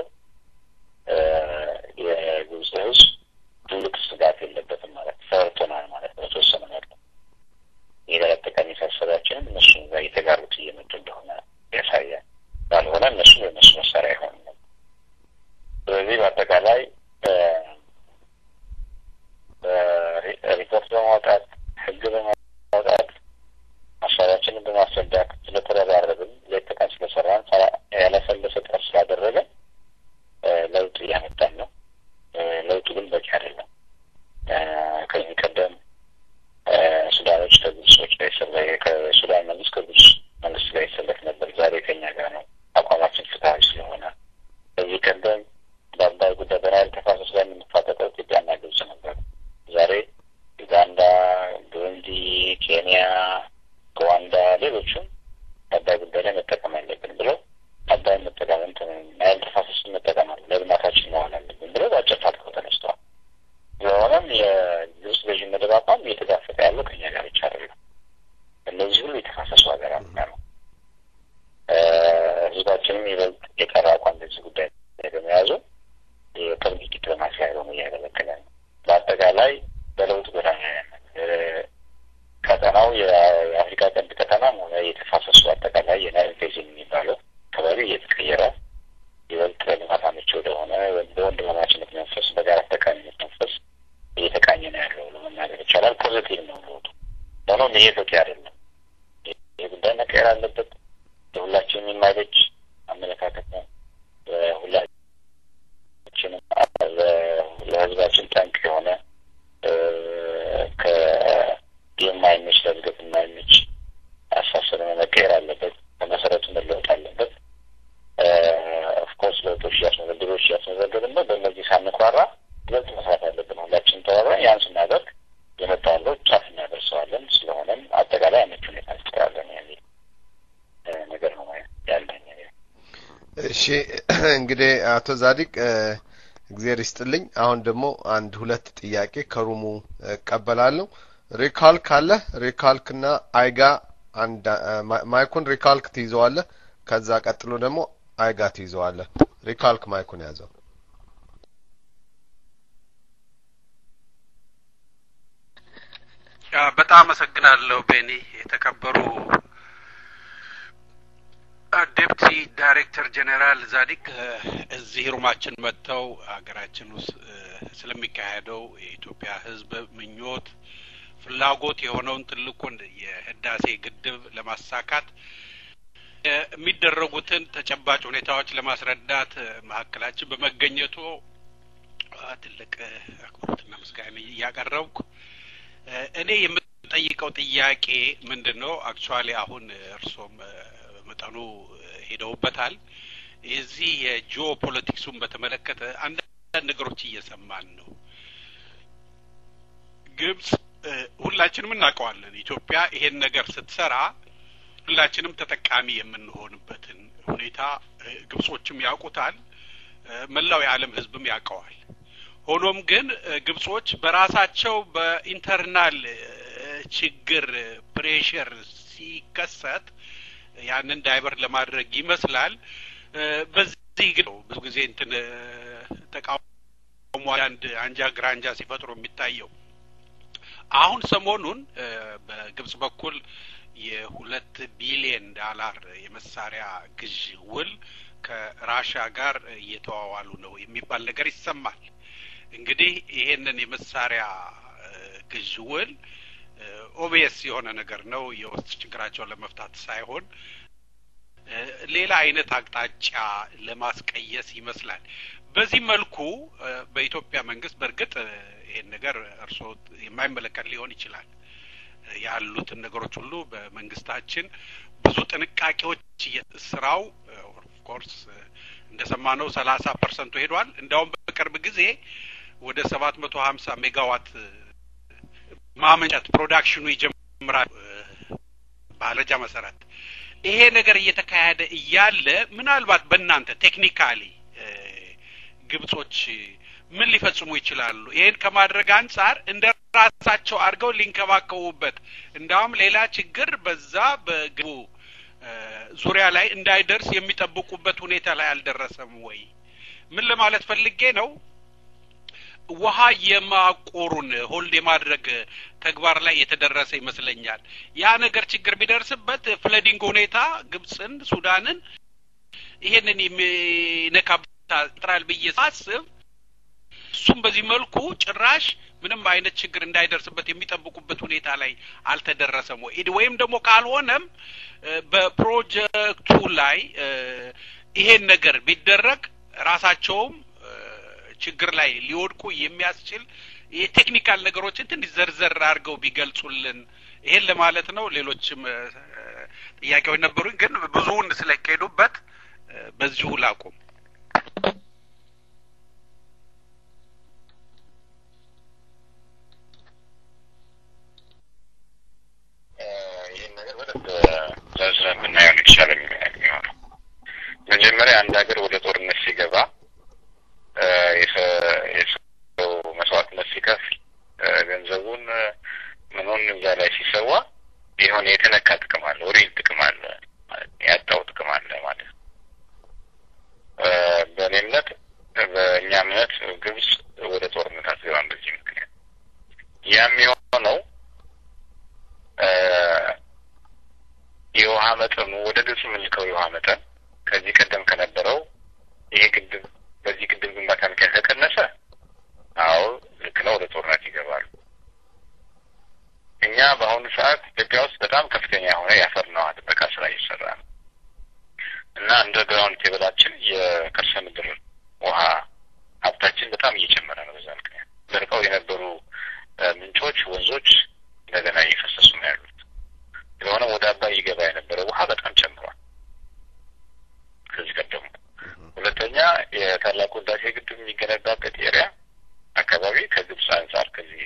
የግብጽ ህዝብ ትልቅ ስጋት የለበትም ማለት ፈርቶናል ማለት ነው። የተወሰነ መልኩ የተለጠቀን የሳሰባችንም እነሱም ጋር እየተጋሩት እየመጡ እንደሆነ ያሳያል። ባልሆነ እነሱ የእነሱ መሳሪያ አይሆንም። ስለዚህ በአጠቃላይ ሪፖርት በማውጣት ህግ በማውጣት ሀሳባችንን በማስረዳት ስለተረባረብን ሌት ተቀን ስለሰራን ያለሰለሰ ጥረት ስላደረገን ለውጥ እያመጣን ነው። ለውጡ ግን በቂ አይደለም። ከዚህ ቀደም ሱዳኖች ከግብጾች ጋር ይሰለፍ ከሱዳን መንግስት ከግብጽ መንግስት ጋር ይሰለፍ ነበር። ዛሬ ከኛ ጋር ነው። አቋማችን ፍትሀዊ ስለሆነ ከዚህ ቀደም በአባይ ጉዳይ በናይል ተፋሰስ ላይ የምንፋጠጠው ኢትዮጵያና ግብጽ ነበር። ዛሬ ዩጋንዳ፣ ብሩንዲ፣ ኬንያ፣ ሩዋንዳ፣ ሌሎችም በአባይ ጉዳይ ላይ መጠቀም አለብን ብለው አባይን መጠቀም ናይል ተፋሰስን መጠቀም አለ ለልማታችን መዋል አለብን ብለው በአጭር ታጥቀው ተነስተዋል። ስለሆነም የግብጽ ገዢ መደብ አቋም እየተጋፈጠ ያለው ከኛ ጋር ብቻ አይደለም። እነዚህ ሁሉ የተፋሰሱ ሀገራት ነው። ህዝባችንም ይበልጥ የቀረ አቋም በዚህ ጉዳይ ላይ በመያዙ የቅርብ ዲፕሎማሲ ላይ ሆኖ እያገለገለ ነው። በአጠቃላይ በለውጥ ጎዳና ቀጠናው የአፍሪካ ቀንድ ቀጠና ሆነ የተፋሰሱ አጠቃላይ የናይል ቤዚን የሚባለው አካባቢ እየተቀየረ ይበልጥ ለልማት አመቺ ወደሆነ በወንድማማችነት መንፈስ በጋራ ተጠቃሚነት መንፈስ እየተቃኘ ነው ያለው ለመናገር ይቻላል። ፖዘቲቭ ነው ለውጡ። ሆኖም ይሄ በቂ አይደለም። ይህ ጉዳይ መቀየር አለበት። ለሁላችንም የማይበጅ አመለካከት ነው። ሁላችንም ለህዝባችን ጠንቅ የሆነ የማይመች ለእድገት የማይመች አሳሰብ መቀየር አለበት። በመሰረቱ መለወጥ አለበት። ኦፍኮርስ ለውጦች እያስመዘገቦች እያስመዘገብን ነው። በእነዚህ ሳንኳራ ይበልጥ መስራት አለብን። ሁላችን ተባብረን ያን ስናደርግ የመጣውን ለውጥ ጫፍ እናደርሰዋለን። ስለሆነም አጠቃላይ አመች ሁኔታ እንፈጥራለን የሚል ነገር ነው ያለኝ። እሺ እንግዲህ አቶ ዛዲቅ እግዚአብሔር ይስጥልኝ። አሁን ደግሞ አንድ ሁለት ጥያቄ ከሩሙ እቀበላለሁ። ሪካልክ ካለ ሪካልክና አይጋ አንድ ማይኩን ሪካልክ ትይዘዋለህ። ከዛ ቀጥሎ ደግሞ አይጋ ትይዘዋለህ። ሪካልክ ማይኩን ያዘው። በጣም አመሰግናለሁ ቤኒ። የተከበሩ ዴፕቲ ዳይሬክተር ጀኔራል ዛዲግ እዚህ ሩማችን መጥተው ሀገራችን ውስጥ ስለሚካሄደው የኢትዮጵያ ሕዝብ ምኞት ፍላጎት የሆነውን ትልቁን የህዳሴ ግድብ ለማሳካት የሚደረጉትን ተጨባጭ ሁኔታዎች ለማስረዳት መካከላችን በመገኘቱ ትልቅ አክብሮትና ምስጋና እያቀረብኩ እኔ የምጠይቀው ጥያቄ ምንድን ነው? አክቹዋሊ አሁን እርሶም መጠኑ ሄደውበታል። የዚህ የጂኦ ፖለቲክሱን በተመለከተ አንዳንድ ነገሮች እየሰማን ነው። ግብጽ ሁላችንም እናውቀዋለን። ኢትዮጵያ ይሄን ነገር ስትሰራ ሁላችንም ተጠቃሚ የምንሆንበትን ሁኔታ ግብጾችም ያውቁታል፣ መላው የዓለም ህዝብም ያውቀዋል። ሆኖም ግን ግብጾች በራሳቸው በኢንተርናል ችግር ፕሬሽር ሲከሰት ያንን ዳይቨር ለማድረግ ይመስላል በዚህ ግን ብዙ ጊዜ እንትን ተቃውሞ አንድ አንጃ ግራንጃ ሲፈጥሩ የሚታየው አሁን ሰሞኑን በግብጽ በኩል የሁለት ቢሊየን ዳላር የመሳሪያ ግዥ ውል ከራሻ ጋር እየተዋዋሉ ነው የሚባል ነገር ይሰማል። እንግዲህ ይሄንን የመሳሪያ ግዥ ውል ኦቢየስ የሆነ ነገር ነው። የውስጥ ችግራቸውን ለመፍታት ሳይሆን ሌላ አይነት አቅጣጫ ለማስቀየስ ይመስላል። በዚህ መልኩ በኢትዮጵያ መንግስት በእርግጥ ይሄን ነገር እርስዎ የማይመለከት ሊሆን ይችላል። ያሉትን ነገሮች ሁሉ በመንግስታችን ብዙ ጥንቃቄዎች ስራው ኦፍኮርስ እንደሰማነው ሰላሳ ፐርሰንቱ ሄዷል። እንዲያውም በቅርብ ጊዜ ወደ ሰባት መቶ ሀምሳ ሜጋዋት ማመንጨት ፕሮዳክሽኑ ይጀምራል ባለጃ መሰረት ይሄ ነገር እየተካሄደ እያለ ምናልባት በእናንተ ቴክኒካሊ ግብጾች ምን ሊፈጽሙ ይችላሉ? ይሄን ከማድረግ አንጻር እንደ ራሳቸው አድርገው ሊንከባከቡበት እንዳውም ሌላ ችግር በዛ በግቡ ዙሪያ ላይ እንዳይደርስ የሚጠብቁበት ሁኔታ ላይ አልደረሰም ወይ? ምን ለማለት ፈልጌ ነው? ውሃ የማቆሩን ሆልድ የማድረግ ተግባር ላይ የተደረሰ ይመስለኛል። ያ ነገር ችግር ቢደርስበት ፍለዲንግ ሁኔታ ግብፅን፣ ሱዳንን ይሄንን የሚነካበት ጥራል ብዬ ሳስብ እሱም በዚህ መልኩ ጭራሽ ምንም አይነት ችግር እንዳይደርስበት የሚጠብቁበት ሁኔታ ላይ አልተደረሰም ወይ? ወይም ደግሞ ካልሆነም በፕሮጀክቱ ላይ ይሄን ነገር ቢደረግ ራሳቸውም ችግር ላይ ሊወድቁ የሚያስችል የቴክኒካል ነገሮችን ትንሽ ዘርዘር አድርገው ቢገልጹልን ይሄን ለማለት ነው። ሌሎችም ጥያቄዎች ነበሩኝ፣ ግን ብዙውን ስለካሄዱበት በዚሁ ላቁም። ይህን ነገር በደንብ ዘርዝረን ብናየው የተሻለ የሚሆነው መጀመሪያ አንድ ሀገር ወደ ጦርነት ሲገባ የሰው መስዋዕትነት ሲከፍል ገንዘቡን ምኑን እዛ ላይ ሲሰዋ የሆነ የተነካ ጥቅም አለ፣ ሪል ጥቅም አለ ማለት ነው። ያጣው ጥቅም አለ ማለት ነው። በእኔ እምነት፣ በእኛ እምነት ግብጽ ወደ ጦርነት አትገባም በዚህ ምክንያት። ያም የሆነው የውሃ መጠኑ ወደ ግብጽ የምንልከው የውሃ መጠን ከዚህ ቀደም ከነበረው ይሄ ግድብ በዚህ ግድብ ግንባታ ምክንያት ከቀነሰ፣ አዎ ልክ ነው፣ ወደ ጦርነት ይገባሉ። እኛ በአሁኑ ሰዓት ኢትዮጵያ ውስጥ በጣም ከፍተኛ የሆነ የአፈርና ውሃ ጥበቃ ስራ እየሰራ ነው እና እንደ ግራውንድ ቴብላችን የከርሰ ምድር ውሃ ሀብታችን በጣም እየጨመረ ነው። በዛ ምክንያት ደርቀው የነበሩ ምንጮች፣ ወንዞች እንደገና እየፈሰሱ ነው ያሉት። ስለሆነ ወደ አባይ ይገባ የነበረው ውሃ በጣም ጨምሯል ከዚህ ቀደሙ። ሁለተኛ የታላቁ ህዳሴ ግድብ የሚገነባበት ኤሪያ አካባቢ ከግብጽ አንጻር ከዚህ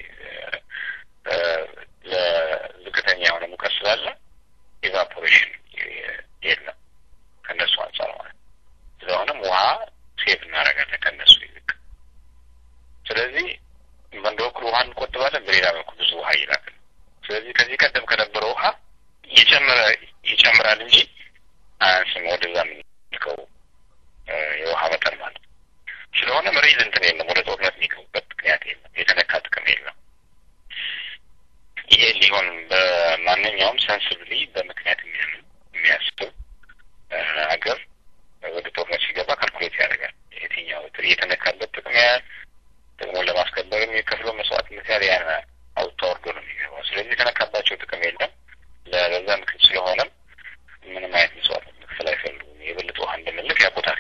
ለዝቅተኛ የሆነ ሙቀት ስላለ ኢቫፖሬሽን የለም ከእነሱ አንጻር ማለት ስለ ሴቭ እናደርጋለን ከእነሱ ይልቅ። ስለዚህ በአንድ በኩል ውሃ እንቆጥባለን፣ በሌላ በኩል ብዙ ውሃ ይላክል። ስለዚህ ከዚህ ቀደም ከነበረው ውሃ እየጨመረ ይጨምራል እንጂ አያንስም። ወደዛ የምንልከው የውሃ መጠን ማለት ነው። ስለሆነ መሬት እንትን የለም፣ ወደ ጦርነት የሚገቡበት ምክንያት የለም፣ የተነካ ጥቅም የለም። ይሄ ሊሆን በማንኛውም ሰንስብሊ በምክንያት የሚያምን የሚያስብ ሀገር ወደ ጦርነት ሲገባ ካልኩሌት ያደርጋል። የትኛው የተነካበት ጥቅም ያህል ጥቅሙን ለማስከበር የሚከፍለው መስዋዕትነት ያህል ያን አውጥቶ ወርዶ ነው የሚገባው። ስለዚህ የተነካባቸው ጥቅም የለም። ለዛ ምክንያት ስለሆነም ምንም አይነት መስዋዕትነት መክፈል አይፈልጉም። የበለጠ ውሃ እንደምንልክ ያውቁታል።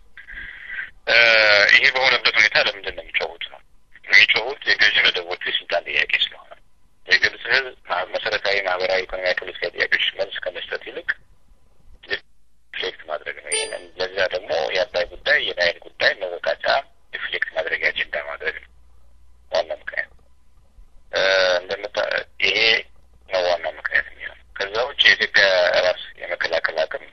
ይሄ በሆነበት ሁኔታ ለምንድን ነው የሚጮሁት ነው የሚጮሁት የገዥ መደቦቹ የስልጣን ጥያቄ ስለሆነ የግብጽ ሕዝብ መሰረታዊ ማህበራዊ፣ ኢኮኖሚያዊ፣ ፖለቲካዊ ጥያቄዎች መልስ ከመስጠት ይልቅ ሪፍሌክት ማድረግ ነው። ይህንን ለዚያ ደግሞ የአባይ ጉዳይ የናይል ጉዳይ መወቃጫ ሪፍሌክት ማድረግ አጀንዳ ማድረግ ነው ዋና ምክንያት። እንደምታ ይሄ ነው ዋና ምክንያት የሚሆነው። ከዛ ውጭ የኢትዮጵያ ራስ የመከላከል አቅም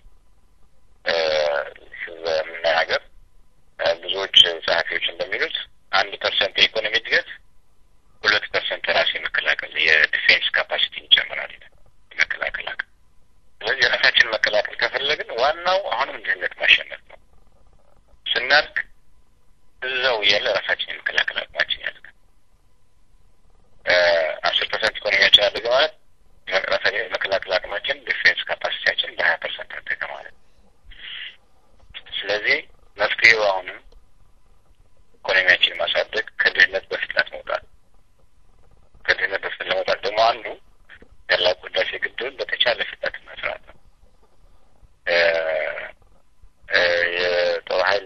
በምናገር ብዙዎች ጸሐፊዎች እንደሚሉት አንድ ፐርሰንት የኢኮኖሚ እድገት ሁለት ፐርሰንት ራስ የመከላከል የዲፌንስ ካፓሲቲን ይጨምራል ይላል የመከላከል አቅም። ስለዚህ ራሳችን መከላከል ከፈለግን ዋናው አሁንም ድህነት ማሸነፍ ነው። ስናድግ እዛው እያለ ራሳችን የመከላከል አቅማችን ያድጋል። አስር ፐርሰንት ኢኮኖሚያችን አደገ ማለት ራሳችን የመከላከል አቅማችን ዲፌንስ ካፓሲቲያችን በሀያ ፐርሰንት አደገ ማለት ስለዚህ መፍትሄው አሁንም ኢኮኖሚያችን ማሳደግ፣ ከድህነት በፍጥነት መውጣት። ከድህነት በፍጥነት ለመውጣት ደግሞ አንዱ ታላቁ ህዳሴ ግድብን በተቻለ ፍጥነት መስራት ነው። የጦር ኃይል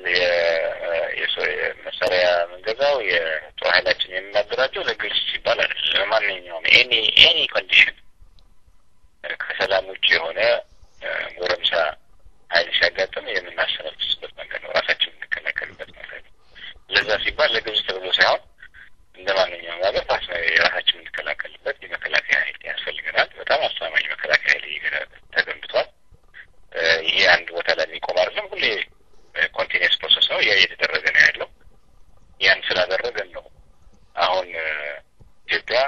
መሳሪያ የምንገዛው የጦር ኃይላችን የምናደራጀው ለግብጽ ሲባል አይደለም። ለማንኛውም ኤኒ ኤኒ ኮንዲሽን ከሰላም ውጭ የሆነ ጎረምሳ ኃይል ሲያጋጥም የምናሰነብስበት መንገድ ነው። ራሳችን የምንከላከልበት መንገድ ነው። ለዛ ሲባል ለግብጽ ተብሎ ሳይሆን እንደ ማንኛውም ሀገር ፓስ የራሳችን የምንከላከልበት የመከላከያ ኃይል ያስፈልገናል። በጣም አስተማማኝ መከላከያ ኃይል ተገንብቷል። ይሄ አንድ ቦታ ላይ የሚቆም አይደለም። ሁሌ ኮንቲኒየስ ፕሮሰስ ነው። ያ እየተደረገ ነው ያለው። ያን ስላደረገን ነው አሁን ኢትዮጵያ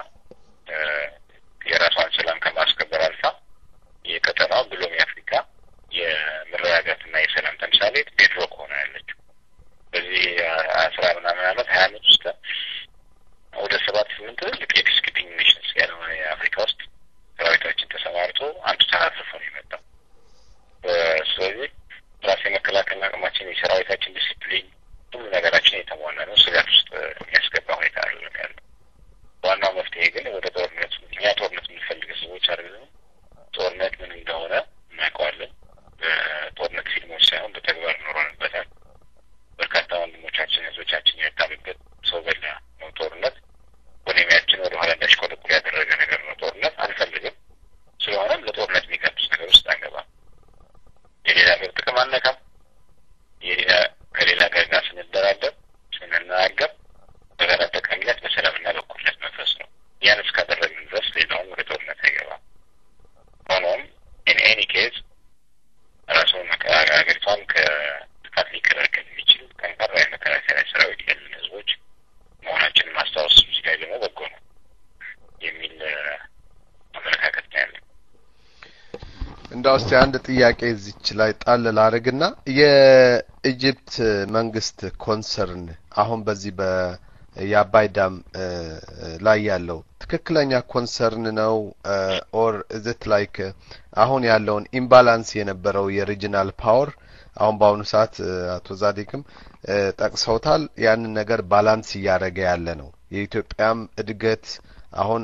የራሷን ሰላም ከማስከበር አልፋ የቀጠናው ብሎም የአፍሪካ የመረጋጋትና የሰላም ተምሳሌት ቤድሮክ ሆና ያለችው በዚህ አስራ ምናምን ዓመት ሀያ ዓመት ውስጥ ወደ ሰባት ስምንት ትልቅ የፒስኪፒንግ ሚሽንስ ያልሆነ የአፍሪካ ውስጥ ሰራዊታችን ተሰማርቶ አንዱ ተራርፎ ነው የመጣው። ስለዚህ ራስ የመከላከል አቅማችን፣ የሰራዊታችን ዲሲፕሊን፣ ሁሉ ነገራችን የተሟላ ነው። ስጋት ውስጥ የሚያስገባ ሁኔታ አይደለም ያለው። ዋናው መፍትሄ ግን ወደ ጦርነት እኛ ጦርነት የምንፈልግ ሰዎች አይደለም። ጦርነት ምን እንደሆነ እናውቀዋለን። በጦርነት ፊልሞች ሳይሆን በተግባር ኖረንበታል። በርካታ ወንድሞቻችን እህቶቻችን ያጣሉበት ሰው በላ ነው ጦርነት። ኢኮኖሚያችን ወደ ኋላ እንዳሽቆለቁል ያደረገ ነገር ነው ጦርነት። አንፈልግም። ስለሆነም ለጦርነት የሚጋብዝ ነገር ውስጥ አንገባም። የሌላ ሀገር ጥቅም አነካም። የሌላ ከሌላ ሀገር ጋር ስንደራደር ስንናገር በጋራ ጠቃሚነት በሰላምና በእኩልነት መንፈስ ነው። ያን እስካደረግን ድረስ ሌላውን ወደ ጦርነት አይገባም። ሆኖም ኢን ኤኒ ኬዝ ራሱን ሀገሪቷን ከጥቃት ሊከላከል የሚችል ጠንካራ የመከላከያ ሰራዊት ያለን ህዝቦች መሆናችንን ማስታወስ እዚህ ላይ ደግሞ በጎ ነው የሚል አመለካከት ነው ያለን። እንዳው እስቲ አንድ ጥያቄ እዚች ላይ ጣል ላድርግና የኢጅፕት መንግስት ኮንሰርን አሁን በዚህ በ የአባይ ዳም ላይ ያለው ትክክለኛ ኮንሰርን ነው ኦር እዝት ላይክ አሁን ያለውን ኢምባላንስ የነበረው የሪጂናል ፓወር አሁን በአሁኑ ሰዓት አቶ ዛዲክም ጠቅሰውታል። ያንን ነገር ባላንስ እያደረገ ያለ ነው። የኢትዮጵያም እድገት አሁን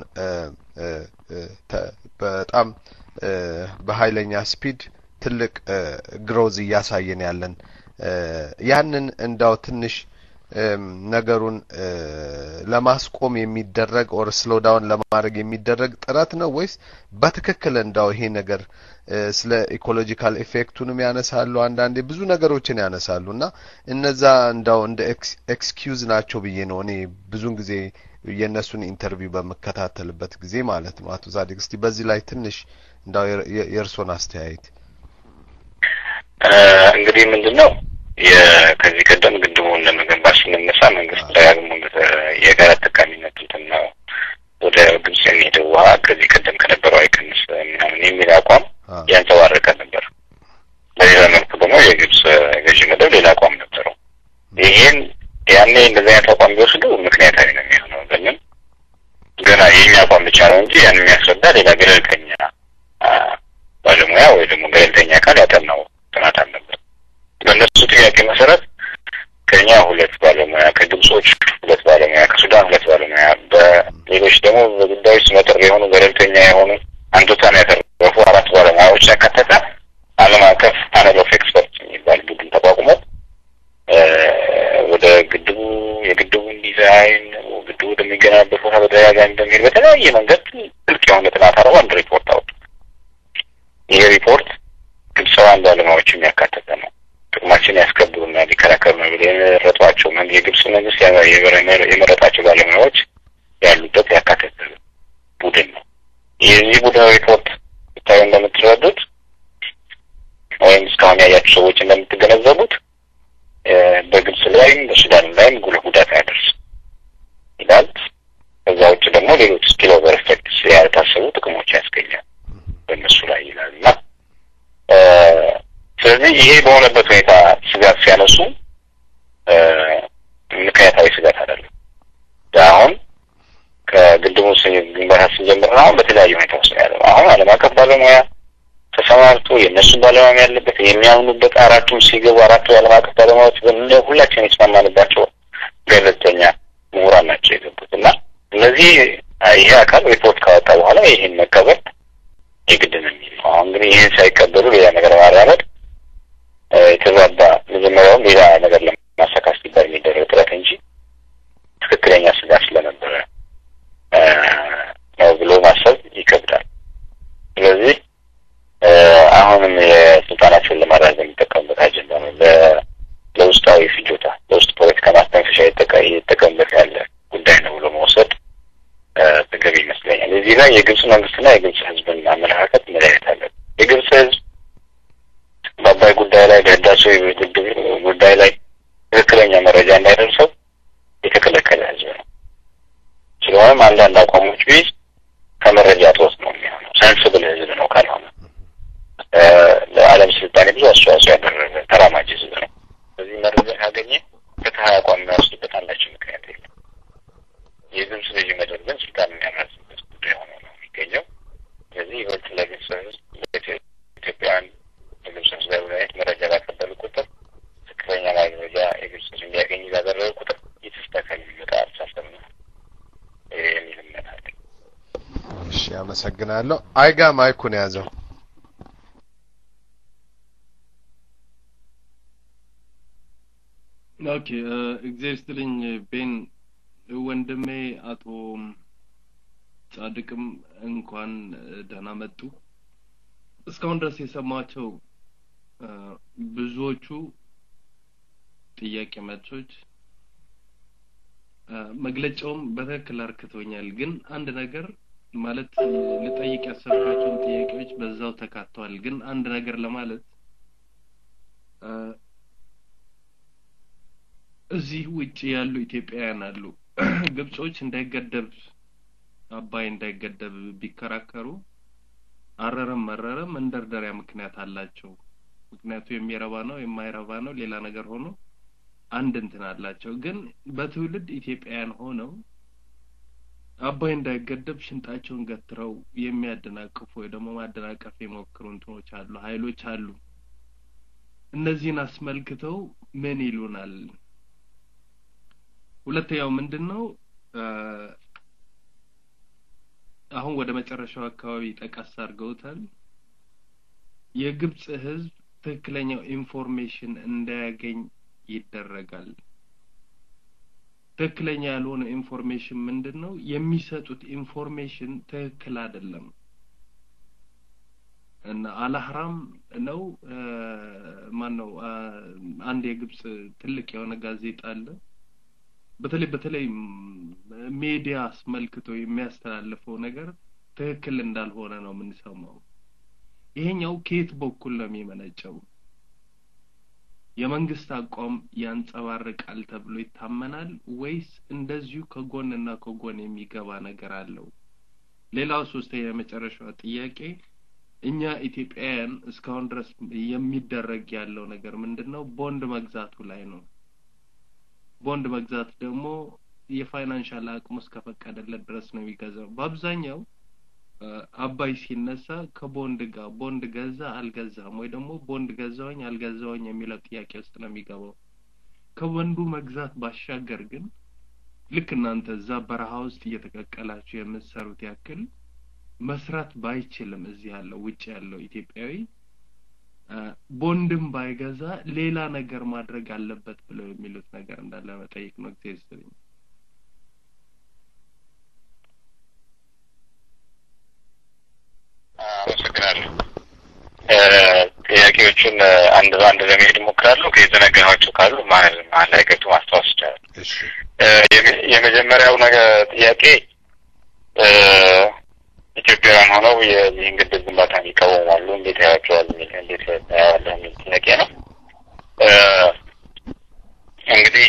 በጣም በኃይለኛ ስፒድ ትልቅ ግሮዝ እያሳየን ያለን ያንን እንዳው ትንሽ ነገሩን ለማስቆም የሚደረግ ኦር ስሎ ዳውን ለማድረግ የሚደረግ ጥረት ነው ወይስ በትክክል እንዳው ይሄ ነገር ስለ ኢኮሎጂካል ኢፌክቱንም ያነሳሉ፣ አንዳንዴ ብዙ ነገሮችን ያነሳሉ እና እነዛ እንዳው እንደ ኤክስኪዩዝ ናቸው ብዬ ነው እኔ ብዙን ጊዜ የእነሱን ኢንተርቪው በምከታተልበት ጊዜ ማለት ነው። አቶ ዛዲግ እስቲ በዚህ ላይ ትንሽ እንዳው የእርሶን አስተያየት። እንግዲህ ምንድን ነው ከዚህ ቀደም ግድቡን ለመገንባት ስንነሳ መንግስት ደጋግሞ የጋራ ተጠቃሚነት እንትን ነው ወደ ግብጽ የሚሄደው ውሃ ከዚህ ቀደም ከነበረው አይቀንስ ምናምን የሚል አቋም ያንጸባረቀ ነበር። በሌላ መልኩ ደግሞ የግብጽ ገዢ መደብ ሌላ አቋም ነበረው። ይህን ያኔ እንደዚህ አይነት አቋም ቢወስዱ ምክንያታዊ ነው የሚሆነው። ለምን ገና የኛ አቋም ብቻ ነው እንጂ ያን የሚያስረዳ ሌላ ገለልተኛ ባለሙያ ወይ ደግሞ ገለልተኛ አካል ያጠናው ጥናት አልነበር። በእነሱ ጥያቄ መሰረት ከኛ ሁለት ባለሙያ፣ ከግብጾች ሁለት ባለሙያ፣ ከሱዳን ሁለት ባለሙያ፣ በሌሎች ደግሞ በጉዳዩ ስመጥር የሆኑ ገለልተኛ የሆኑ አንቱታን ያተረፉ አራት ባለሙያዎች ያካተተ ዓለም አቀፍ ፓነል ኦፍ ኤክስፐርት የሚባል ቡድን ተቋቁሞ ወደ ግድቡ የግድቡን ዲዛይን ግድቡ ወደሚገናበት ቦታ በተደጋጋሚ እንደሚሄድ በተለያየ መንገድ ጥልቅ የሆነ ጥናት አርጎ አንድ ሪፖርት አወጡ። ይህ ሪፖርት ግብፃውያን ባለሙያዎችም ያካተተ ነው። ጥቅማችን ያስከብሩና ሊከራከሩ ነው ብለው የመረጧቸው የግብጽ መንግስት የመረጣቸው ባለሙያዎች ያሉበት ያካተተ ቡድን ነው። የዚህ ቡድን ሪፖርት ስታዩ እንደምትረዱት ወይም እስካሁን ያያችሁ ሰዎች እንደምትገነዘቡት በግብጽ ላይም በሱዳን ላይም ጉልህ ጉዳት አያደርስ ይላል። ከዛ ውጭ ደግሞ ሌሎች ስፒል ኦቨር ኤፌክትስ ያልታሰቡ ጥቅሞች ያስገኛል በእነሱ ላይ ይላል እና ስለዚህ ይሄ በሆነበት ሁኔታ ስጋት ሲያነሱ ምክንያታዊ ስጋት አይደለም። አሁን ከግድቡ ግንባታ ስንጀምር አሁን በተለያየ ሁኔታ ውስጥ ያለው አሁን ዓለም አቀፍ ባለሙያ ተሰማርቶ የእነሱን ባለሙያ ያለበት የሚያምኑበት አራቱም ሲገቡ አራቱ የዓለም አቀፍ ባለሙያዎች ሁላችን የተስማማንባቸው ገለልተኛ ምሁራን ናቸው የገቡት እና እነዚህ ይሄ አካል ሪፖርት ካወጣ በኋላ ይህን መቀበል የግድ ነው የሚል ነው። አሁን እንግዲህ ይህን ሳይቀበሉ ሌላ ነገር ማራመድ የተዛባ መጀመሪያውም ሌላ ነገር ለማሳካት ሲባል የሚደረግ ጥረት እንጂ ትክክለኛ ስጋት ስለነበረ ነው ብሎ ማሰብ ይከብዳል። ስለዚህ አሁንም የስልጣናቸውን ለማራዘም የሚጠቀሙበት አጀንዳ ነው። ለውስጣዊ ፍጆታ፣ ለውስጥ ፖለቲካ ማስተንፈሻ እየተጠቀሙበት ያለ ጉዳይ ነው ብሎ መውሰድ ተገቢ ይመስለኛል። እዚህ ላይ የግብጽ መንግስትና የግብጽ ህዝብን አመለካከት መለያየት አለብን። የግብጽ ህዝብ በአባይ ጉዳይ ላይ በህዳሴው ግድብ ጉዳይ ላይ ትክክለኛ መረጃ እንዳይደርሰው የተከለከለ ህዝብ ነው። ስለሆነም አንዳንድ አቋሞች ቢይዝ ከመረጃ እጦት ነው የሚሆነው። ሰንስብል ህዝብ ነው ካልሆነ ለዓለም ስልጣኔ ብዙ አስተዋጽኦ ያደረገ ተራማጅ ህዝብ ነው። በዚህ መረጃ ካገኘ ፍትሀዊ አቋም የሚያወስድበት አንዳችን ምክንያት የለም። የግብጽ ልጅ መደብ ግን ስልጣን የሚያራዝበት ጉዳይ ሆኖ ነው የሚገኘው። ስለዚህ ይበልጥ ለግብጽ ህዝብ ኢትዮጵያውያን የግብጽ ህዝብ ላይ መረጃ ባቀበሉ ቁጥር ትክክለኛ መረጃ የግብጽ ህዝብ እንዲያገኝ ባደረገ ቁጥር የተስተካከለ የሚመጣ አስተሳሰብ ነው የሚል እምነት አለ። እሺ፣ አመሰግናለሁ። አይጋ ማይኩን ያዘው። ኦኬ እግዚአብሔር ይስጥልኝ ቤን ወንድሜ አቶ ጻድቅም እንኳን ደህና መጡ። እስካሁን ድረስ የሰማቸው ብዙዎቹ ጥያቄ መልሶች መግለጫውም በትክክል አርክቶኛል። ግን አንድ ነገር ማለት ልጠይቅ ያሰብኳቸውን ጥያቄዎች በዛው ተካተዋል። ግን አንድ ነገር ለማለት እዚህ ውጭ ያሉ ኢትዮጵያውያን አሉ። ግብጾች እንዳይገደብ አባይ እንዳይገደብ ቢከራከሩ አረረም መረረ መንደርደሪያ ምክንያት አላቸው። ምክንያቱ የሚረባ ነው የማይረባ ነው ሌላ ነገር ሆኖ አንድ እንትን አላቸው። ግን በትውልድ ኢትዮጵያውያን ሆነው አባይ እንዳይገደብ ሽንጣቸውን ገትረው የሚያደናቅፉ ወይ ደግሞ ማደናቀፍ የሞክሩ እንትኖች አሉ፣ ሀይሎች አሉ። እነዚህን አስመልክተው ምን ይሉናል? ሁለተኛው ምንድን ነው? አሁን ወደ መጨረሻው አካባቢ ጠቀስ አድርገውታል። የግብጽ ህዝብ ትክክለኛው ኢንፎርሜሽን እንዳያገኝ ይደረጋል። ትክክለኛ ያልሆነ ኢንፎርሜሽን ምንድን ነው? የሚሰጡት ኢንፎርሜሽን ትክክል አይደለም እና አልአህራም ነው ማን ነው አንድ የግብጽ ትልቅ የሆነ ጋዜጣ አለ። በተለይ በተለይ ሜዲያ አስመልክቶ የሚያስተላልፈው ነገር ትክክል እንዳልሆነ ነው የምንሰማው። ይሄኛው ከየት በኩል ነው የሚመነጨው? የመንግስት አቋም ያንጸባርቃል ተብሎ ይታመናል ወይስ እንደዚሁ ከጎንና ከጎን የሚገባ ነገር አለው? ሌላው ሶስተኛ የመጨረሻው ጥያቄ እኛ ኢትዮጵያውያን እስካሁን ድረስ የሚደረግ ያለው ነገር ምንድን ነው? ቦንድ መግዛቱ ላይ ነው። ቦንድ መግዛት ደግሞ የፋይናንሻል አቅሙ እስከፈቀደለት ድረስ ነው የሚገዛው። በአብዛኛው አባይ ሲነሳ ከቦንድ ጋር ቦንድ ገዛ አልገዛም ወይ ደግሞ ቦንድ ገዛውኝ አልገዛውኝ የሚለው ጥያቄ ውስጥ ነው የሚገባው። ከቦንዱ መግዛት ባሻገር ግን ልክ እናንተ እዛ በረሃ ውስጥ እየተቀቀላችሁ የምትሰሩት ያክል መስራት ባይችልም እዚህ ያለው ውጭ ያለው ኢትዮጵያዊ ቦንድም ባይገዛ ሌላ ነገር ማድረግ አለበት ብለው የሚሉት ነገር እንዳለ መጠየቅ ነው። ጊዜ ስጥልኝ። አመሰግናለሁ። ጥያቄዎቹን አንድ በአንድ ለመሄድ እሞክራለሁ። የተነገሯቸው ካሉ መሀል መሀል ላይ ገብቶ ማስታወስ ይቻላል። እሺ የመጀመሪያው ነገር ጥያቄ ኢትዮጵያውያን ሆነው የዚህን ግድብ ግንባታ ይቃወማሉ፣ እንዴት ያያቸዋል የሚል እንዴት ያያዋለህ የሚል ጥያቄ ነው። እንግዲህ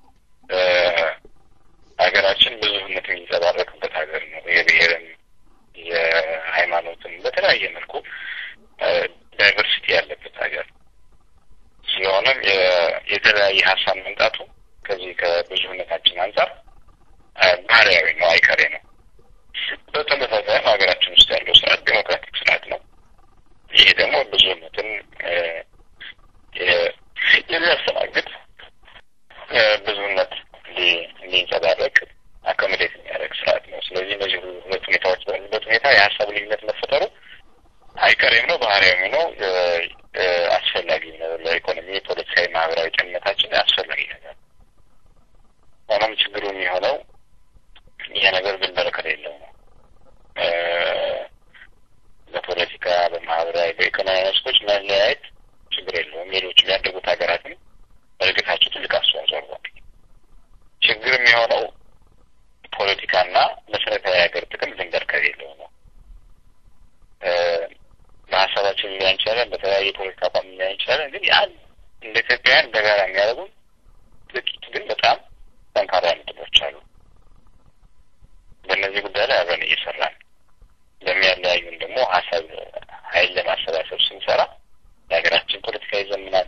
ሀገራችን ብዙነት የሚንጸባረቅበት ሀገር ነው። የብሔርም የሃይማኖትም በተለያየ መልኩ ዳይቨርሲቲ ያለበት ሀገር ስለሆነም የተለያየ ሀሳብ መምጣቱ ከዚህ ከብዙነታችን አንጻር ባህሪያዊ ነው፣ አይቀሬ ነው። በተመሳሳይም ሀገራችን ውስጥ ያለው ስርዓት ዴሞክራቲክ ስርዓት ነው። ይሄ ደግሞ ብዙነትን የሚያስተናግድ ብዙነት እንዲንጸባረቅ አኮሞዴት የሚያደርግ ስርዓት ነው። ስለዚህ እነዚህ ሁለት ሁኔታዎች ባሉበት ሁኔታ የሀሳብ ልዩነት መፈጠሩ አይቀሬም ነው፣ ባህሪያዊ ነው፣ አስፈላጊ ነው። ለኢኮኖሚ፣ ፖለቲካዊ፣ ማህበራዊ ጤንነታችን አስፈላጊ ነገር ሆኖም ችግሩ የሚሆነው ይሄ ነገር ድንበር ከሌለው ነው። በፖለቲካ፣ በማህበራዊ፣ በኢኮኖሚ መስኮች መለያየት ችግር የለውም። ሌሎች ያደጉት ሀገራትም በእድገታቸው ትልቅ አስተዋጽኦ አድርጓል። ችግር የሚሆነው ፖለቲካና መሰረታዊ ሀገር ጥቅም ድንበር ከሌለው ነው። በሀሳባችን ሊሆን ይችላለን፣ በተለያየ ፖለቲካ አቋም ሊሆን ይችላለን። ግን ያን እንደ ኢትዮጵያውያን በጋራ የሚያደርጉ ጥቂት ግን በጣም ጠንካራ ነጥቦች አሉ። በእነዚህ ጉዳይ ላይ አብረን እየሰራን በሚያለያዩን ደግሞ ሀሳብ ኃይል ለማሰባሰብ ስንሰራ የሀገራችን ፖለቲካ ይዘምናል፣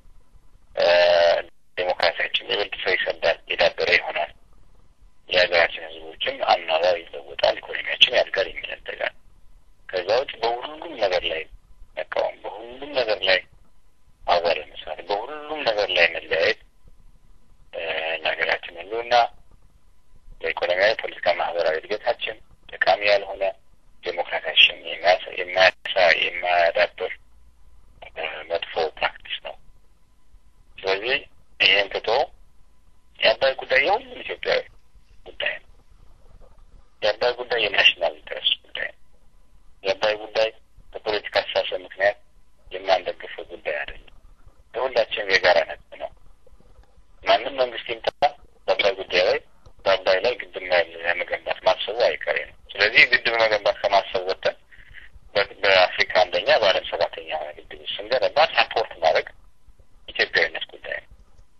ዴሞክራሲያችን ይበልጥ ሰው ይሰዳል፣ የዳበረ ይሆናል። የሀገራችን ሕዝቦችም አኗኗር ይለወጣል፣ ኢኮኖሚያችን ያድጋል፣ የሚነደጋል። ከዛ ውጭ በሁሉም ነገር ላይ መቃወም፣ በሁሉም ነገር ላይ አዋር መስራት፣ በሁሉም ነገር ላይ መለያየት ለሀገራችን ህልውና ለኢኮኖሚያዊ፣ ፖለቲካ፣ ማህበራዊ እድገታችን ጠቃሚ ያልሆነ ዴሞክራሲያችን የማያሳ የማያዳብር መጥፎ ፕራክቲስ ነው። ስለዚህ ይህን ትቶ የአባይ ጉዳይ የሁሉም ኢትዮጵያዊ ጉዳይ ነው። የአባይ ጉዳይ የናሽናል ኢንተረስት ጉዳይ ነው። የአባይ ጉዳይ በፖለቲካ አስተሳሰብ ምክንያት የማንደግፈው ጉዳይ አይደለም። የሁላችንም የጋራ ነጥብ ነው። ማንም መንግስት ይምጣ በአባይ ጉዳይ ላይ በአባይ ላይ ግድብ ለመገንባት ማሰቡ አይቀሬ ነው። ስለዚህ ግድብ መገንባት ከማሰብ ወጥተን በአፍሪካ አንደኛ በዓለም ሰባተኛ የሆነ ግድብ ስንገነባ ሳፖርት ማድረግ ኢትዮጵያዊነት ጉዳይ ነው።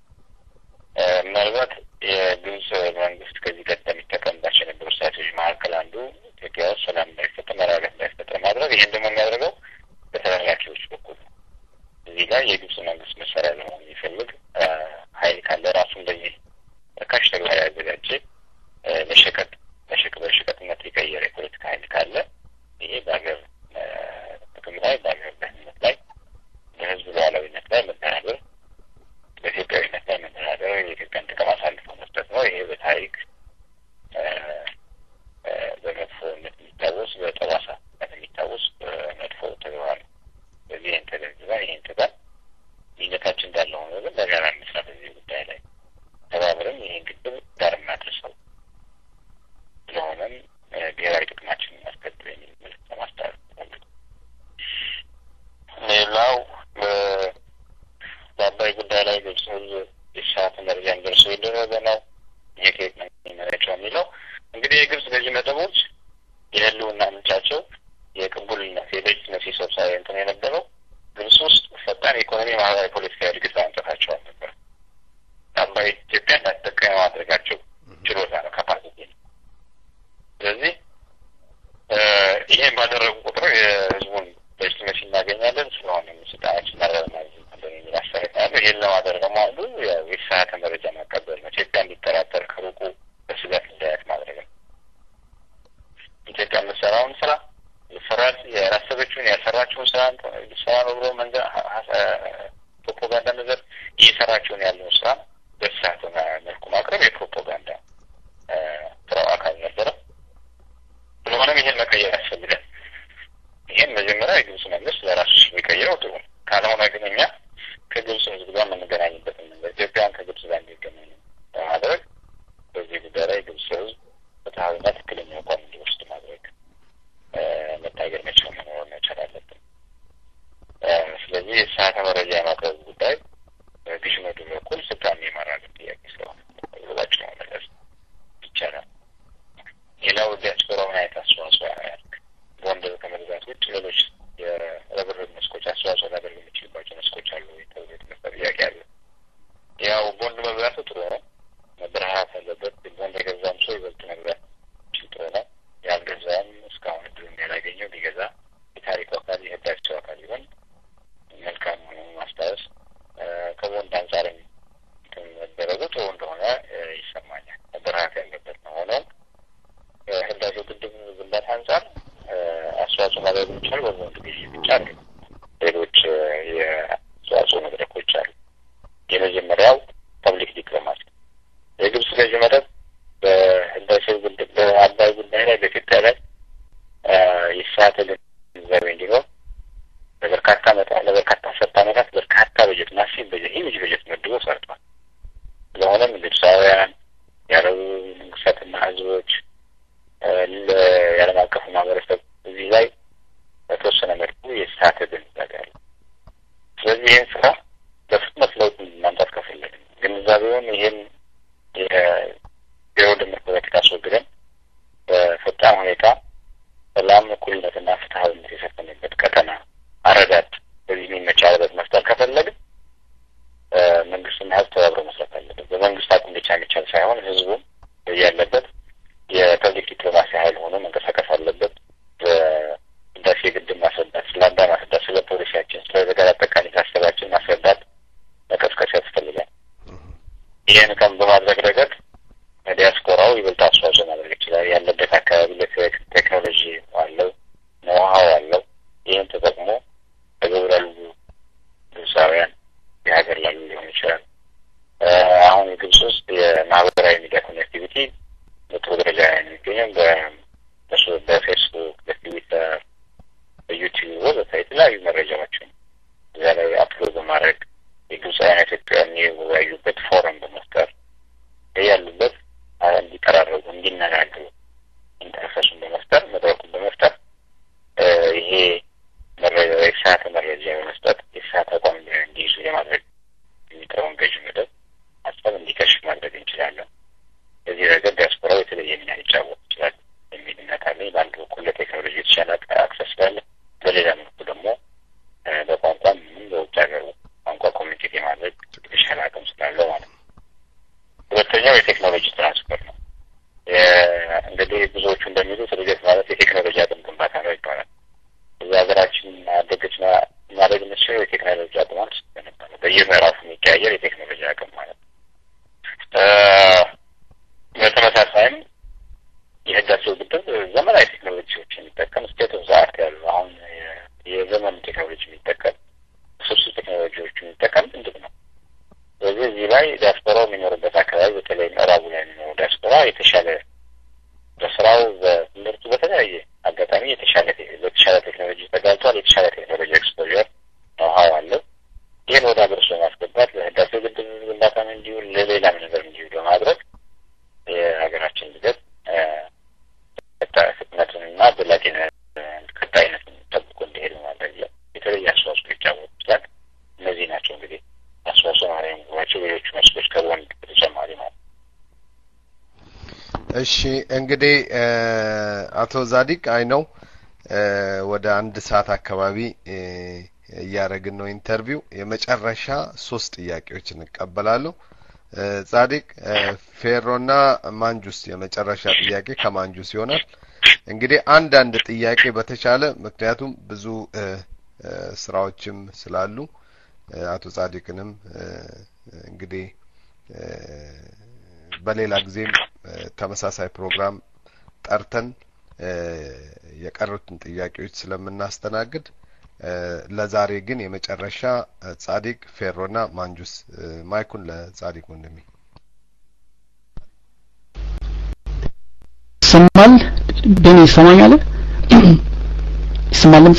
ምናልባት የግብጽ መንግስት ከዚህ ቀደም የሚጠቀምባቸው የነበሩ ስትራቴጂ መካከል አንዱ ኢትዮጵያ ውስጥ ሰላም እንዳይፈጠር፣ መረጋጋት እንዳይፈጠር ማድረግ። ይህን ደግሞ የሚያደርገው በተላላኪዎች በኩል ነው። እዚህ ላይ የግብጽ መንግስት መሳሪያ ለመሆን የሚፈልግ ሀይል ካለ ራሱ እንደዚህ ኢትዮጵያ እንዳትጠቀም የማድረጋቸው ችሎታ ነው፣ ካፓሲቲ ነው። ስለዚህ ይሄን ባደረጉ ቁጥር የህዝቡን ሌጅትመሲ እናገኛለን፣ ስለሆነ ስልጣናችን እናረማለን የሚል አስተያየት ያለው። ይሄን ለማድረግ ደግሞ አንዱ የተሳሳተ መረጃ ማቀበል ነው። ኢትዮጵያ እንዲጠራጠር ከሩቁ በስጋት እንዳያት ማድረግ ነው። ኢትዮጵያ የምትሰራውን ስራ ልሰራት ያላሰበችውን ያልሰራችውን ስራ ልሰራ ነው ብሎ መንገ ፕሮፓጋንዳ ነገር እየሰራችውን ያለውን ስራ በተሳሳተ መልኩ ማቅረብ የፕሮፓጋንዳ ስራው አካል ነበረ። ስለሆነም ይሄን መቀየር ያስፈልጋል። ይሄን መጀመሪያ የግብጽ መንግስት ለራሱ የሚቀይረው ጥሩ ነው። ካልሆነ ግን እኛ ከግብጽ ህዝብ ጋር የምንገናኝበትን መንገድ ኢትዮጵያን ከግብጽ ጋር እንዲገናኙ በማድረግ በዚህ ጉዳይ ላይ ግብጽ ህዝብ ፍትሀዊና ትክክለኛ አቋም እንዲወስድ ማድረግ መታገል መቻል መኖር መቻል አለብን። ስለዚህ የተሳሳተ መረጃ የማቅረብ ጉዳይ በግሽመቱ በኩል ስልጣን የማራገጥ ጥያቄ ስለሆነ ግባቸው መመለስ ይቻላል። ሌላው ዲያስፖራ ምን አይነት አስተዋጽኦ ያደርግ ጎንደር ከመግዛት ውጭ ሌሎች የርብርብ መስኮች አስተዋጽኦ ሊያደርግ የሚችልባቸው መስኮች አሉ ተብሎ የተነሳ ጥያቄ አለ። ያው ቦንድ መግዛቱ ጥሩ ነው፣ መበረታታት አለበት። ቦንድ የገዛም ሰው ይበልጥ መግዛት ይችል ጥሩ ነው። ያልገዛም እስካሁን እድሉን ያላገኘው ሊገዛ የታሪኩ አካል የህዳቸው አካል ይሆን መልካም መሆኑን ማስታወስ ከቦንድ አንጻርም መደረጉ ጥሩ እንደሆነ ይሰማኛል። መበረታታት ያለበት ነው። ሆኖም ህዳሴው ግድብ ግንባታ አንጻር አስተዋጽኦ ማድረግ የሚቻል በቦንድ ግዢ ብቻ አለ። ሌሎች የአስተዋጽኦ መድረኮች አሉ። የመጀመሪያው ፐብሊክ ዲፕሎማሲ የግብጽ ገዢ መደብ በህዳሴው ግድብ በአባይ ጉዳይ ላይ በኢትዮጵያ ላይ የተሳሳተ ግንዛቤ እንዲኖር ለበርካታ ዓመታት ለበርካታ አስርት ዓመታት በርካታ በጀት ማሲብ በጀት ሂውጅ በጀት መድቦ ሰርቷል። ስለሆነም ግብፃውያን የአረቡ መንግስታትና ህዝቦች የዓለም አቀፉ ማህበረሰብ እዚህ ላይ በተወሰነ መልኩ የተሳሳተ ግንዛቤ አለ። ስለዚህ ይህን ስራ በፍጥነት ለውጥ ማምጣት ከፈለግን ግንዛቤውን ይህን የዜሮ ድምር ፖለቲካ አስወግደን በፈጣን ሁኔታ ሰላም፣ እኩልነትና ፍትሀዊነት የሰፈነበት ቀጠና አረዳድ በዚህ የሚመች አረዳድ መፍጠር ከፈለግን መንግስትና ህዝብ ተባብሮ መስራት አለበት። በመንግስት አቅም ብቻ የሚቻል ሳይሆን ህዝቡም ያለበት የፐብሊክ ዲፕሎማሲ ሀይል ሆኖ መንቀሳቀስ አለበት። በህዳሴ ግድብ ማስረዳት፣ ስለ አባይ ማስረዳት፣ ስለ ፖሊሲያችን፣ ስለ ዘገራ ጠቃሚ ሀሳባችን ማስረዳት መቀስቀስ ያስፈልጋል። ይህን ከም በማድረግ ረገድ ዲያስፖራው ይበልጥ አስተዋጽኦ ማድረግ ይችላል። ያለበት አካባቢ ለቴክኖሎጂ አለው፣ ኖውሃው አለው። ይህን ተጠቅሞ በግብር ያሉ ግብፃውያን የሀገር ላሉ ሊሆን ይችላል። አሁን ግብጽ ውስጥ የማህበራዊ ሚዲያ ኮኔክቲቪቲ በጥሩ ደረጃ ላይ ነው የሚገኘው። በሱ በፌስቡክ፣ በትዊተር፣ በዩቲዩብ ወዘተ የተለያዩ መረጃዎችን እዚያ ላይ አፕሎድ በማድረግ የግብፃውያን ኢትዮጵያውያን የሚወያዩበት ፎረም በመፍጠር ያሉበት እንዲቀራረቡ፣ እንዲነጋገሩ ኢንተርፌሱን በመፍጠር መድረኩን በመፍጠር ይሄ መረጃ የተሳሳተ መረጃ በመስጠት የተሳሳተ አቋም እንዲይዙ የማድረግ የሚጥረውን ገዥ መደብ ሀሳብ እንዲከሽፍ ማድረግ እንችላለን። በዚህ ረገድ ዲያስፖራው የተለየ ሚና ሊጫወት ይችላል የሚል እምነት አለኝ። በአንድ በኩል ለቴክኖሎጂ የተሻለ አክሰስ ስላለ፣ በሌላ መልኩ ደግሞ በቋንቋ ምን በውጭ ሀገሩ ቋንቋ ኮሚኒኬት የማድረግ የተሻለ አቅም ስላለው ማለት ነው። ሁለተኛው የቴክኖሎጂ ትራንስፈር ነው። እንግዲህ ብዙዎቹ እንደሚሉት እድገት ማለት የቴክኖሎጂ አቅም ግንባታ ነው ይባላል። እዚህ ሀገራችን አደገች ማድረግ የምትችለው የቴክኖሎጂ አቅሟን ስትገነባ ነው። በየምዕራፉ የሚቀያየር የቴክኖሎጂ አቅም ማለት ነው። በተመሳሳይም የህዳሴው ግድብ ዘመናዊ ቴክኖሎጂዎች የሚጠቀም ስቴት ኦፍ ዘ አርት ያሉ አሁን የዘመኑ ቴክኖሎጂ የሚጠቀም ስብስብ ቴክኖሎጂዎች የሚጠቀም ግድብ ነው። ስለዚህ እዚህ ላይ ዲያስፖራው የሚኖርበት አካባቢ በተለይ ምዕራቡ ላይ የሚኖሩ ዲያስፖራ የተሻለ በስራው በትምህርቱ በተለያየ አጋጣሚ የተሻለ በተሻለ ቴክኖሎጂ ተጋልጧል። የተሻለ ቴክኖሎጂ ኤክስፖዠር ነውሀው አለው። ይህን ወደ ሀገር ውስጥ በማስገባት ለህዳሴ ግድብ ግንባታም እንዲሁም ለሌላም ነገር እንዲሁ በማድረግ የሀገራችን እድገት ፍጥነትንና ዘላቂነት ቀጣይነትን ጠብቆ እንዲሄድ በማድረግ ላይ የተለየ አስተዋጽኦ ሊጫወት ይችላል። እነዚህ ናቸው እንግዲህ አስተዋጽኦ ማድረግ የሚገባቸው ሌሎቹ መስኮች ከወንድ በተጨማሪ ማለት እሺ እንግዲህ አቶ ዛዲቅ አይ ነው ወደ አንድ ሰዓት አካባቢ እያደረግን ነው ኢንተርቪው። የመጨረሻ ሶስት ጥያቄዎች እንቀበላለሁ። ጻዲቅ ፌሮና ማንጁስ የመጨረሻ ጥያቄ ከማንጁስ ይሆናል። እንግዲህ አንዳንድ ጥያቄ በተቻለ ምክንያቱም ብዙ ስራዎችም ስላሉ አቶ ጻዲቅንም እንግዲህ በሌላ ጊዜም ተመሳሳይ ፕሮግራም ጠርተን የቀሩትን ጥያቄዎች ስለምናስተናግድ ለዛሬ ግን የመጨረሻ ጻዲቅ ፌሮና ማንጁስ ማይኩን ለጻዲቅ ወንድሜ ይሰማል ቤኒ ይሰማኛል ይሰማል ድምጼ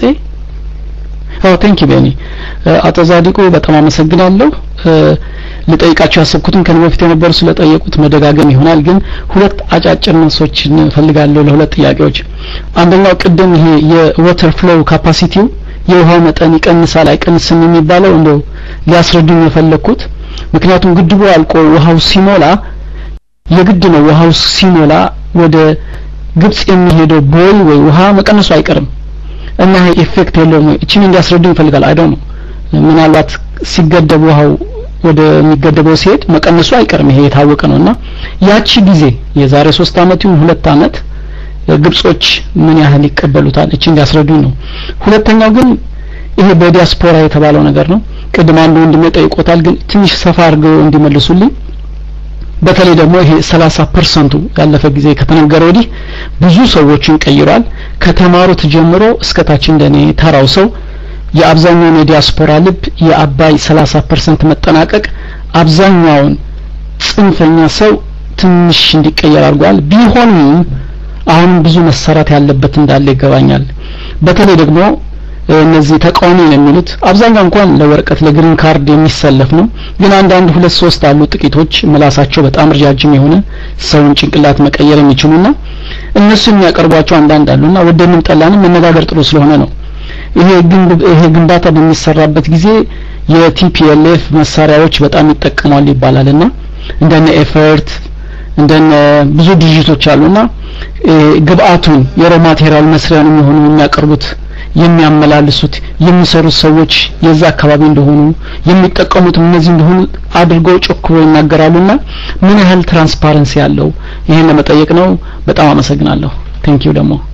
ኦ ቴንክ ዩ ቤኒ አቶ ዛዲቁ በጣም አመሰግናለሁ ልጠይቃቸው ያሰብኩትን ከዚህ በፊት የነበሩ ስለጠየቁት መደጋገም ይሆናል ግን ሁለት አጫጭር መልሶችን እፈልጋለሁ ለሁለት ጥያቄዎች አንደኛው ቅድም ይሄ የወተር ፍሎው ካፓሲቲው የውሃው መጠን ይቀንሳል አይቀንስም የሚባለው እንደው ሊያስረዱኝ የፈለግኩት ምክንያቱም ግድቡ አልቆ ውሃው ሲሞላ የግድ ነው ውሃው ሲሞላ ወደ ግብጽ የሚሄደው ቦይ ወይ ውሃ መቀነሱ አይቀርም እና ይሄ ኢፌክት የለውም ወይ እቺን እንዲያስረዱኝ ይፈልጋል አይደው ነው ምናልባት ሲገደብ ውሃው ወደ የሚገደበው ሲሄድ መቀነሱ አይቀርም ይሄ የታወቀ ነውና ያቺ ጊዜ የዛሬ ሶስት አመት ይሁን ሁለት አመት ግብጾች ምን ያህል ይቀበሉታል እቺ እንዲያስረዱኝ ነው ሁለተኛው ግን ይሄ በዲያስፖራ የተባለው ነገር ነው ቅድም አንዱ ወንድሜ ጠይቆታል ግን ትንሽ ሰፋ አድርገው እንዲመልሱልኝ በተለይ ደግሞ ይሄ 30 ፐርሰንቱ ያለፈ ጊዜ ከተነገረ ወዲህ ብዙ ሰዎችን ቀይሯል ከተማሩት ጀምሮ እስከታች እንደኔ ተራው ሰው የአብዛኛውን የዲያስፖራ ልብ የአባይ 30 ፐርሰንት መጠናቀቅ አብዛኛውን ጽንፈኛ ሰው ትንሽ እንዲቀየር አድርጓል ቢሆንም አሁንም ብዙ መሰራት ያለበት እንዳለ ይገባኛል በተለይ ደግሞ እነዚህ ተቃዋሚ ነው የሚሉት አብዛኛው እንኳን ለወረቀት ለግሪን ካርድ የሚሰለፍ ነው ግን አንዳንድ ሁለት ሶስት አሉ ጥቂቶች ምላሳቸው በጣም ረጃጅም የሆነ ሰውን ጭንቅላት መቀየር የሚችሉና እነሱ የሚያቀርቧቸው አንዳንድ አሉና ወደንም ጠላንም መነጋገር ጥሩ ስለሆነ ነው ይሄ ግንብ ይሄ ግንባታ በሚሰራበት ጊዜ የቲፒኤልኤፍ መሳሪያዎች በጣም ይጠቀማሉ ይባላልና እንደነ ኤፈርት እንደነ ብዙ ድርጅቶች አሉና ግብአቱን የሮ ማቴሪያል መስሪያን የሚሆኑ የሚያቀርቡት የሚያመላልሱት የሚሰሩት ሰዎች የዛ አካባቢ እንደሆኑ የሚጠቀሙት እነዚህ እንደሆኑ አድርገው ጮክ ብለው ይናገራሉና ምን ያህል ትራንስፓረንሲ ያለው ይሄን ለመጠየቅ ነው በጣም አመሰግናለሁ ቴንክ ዩ ደግሞ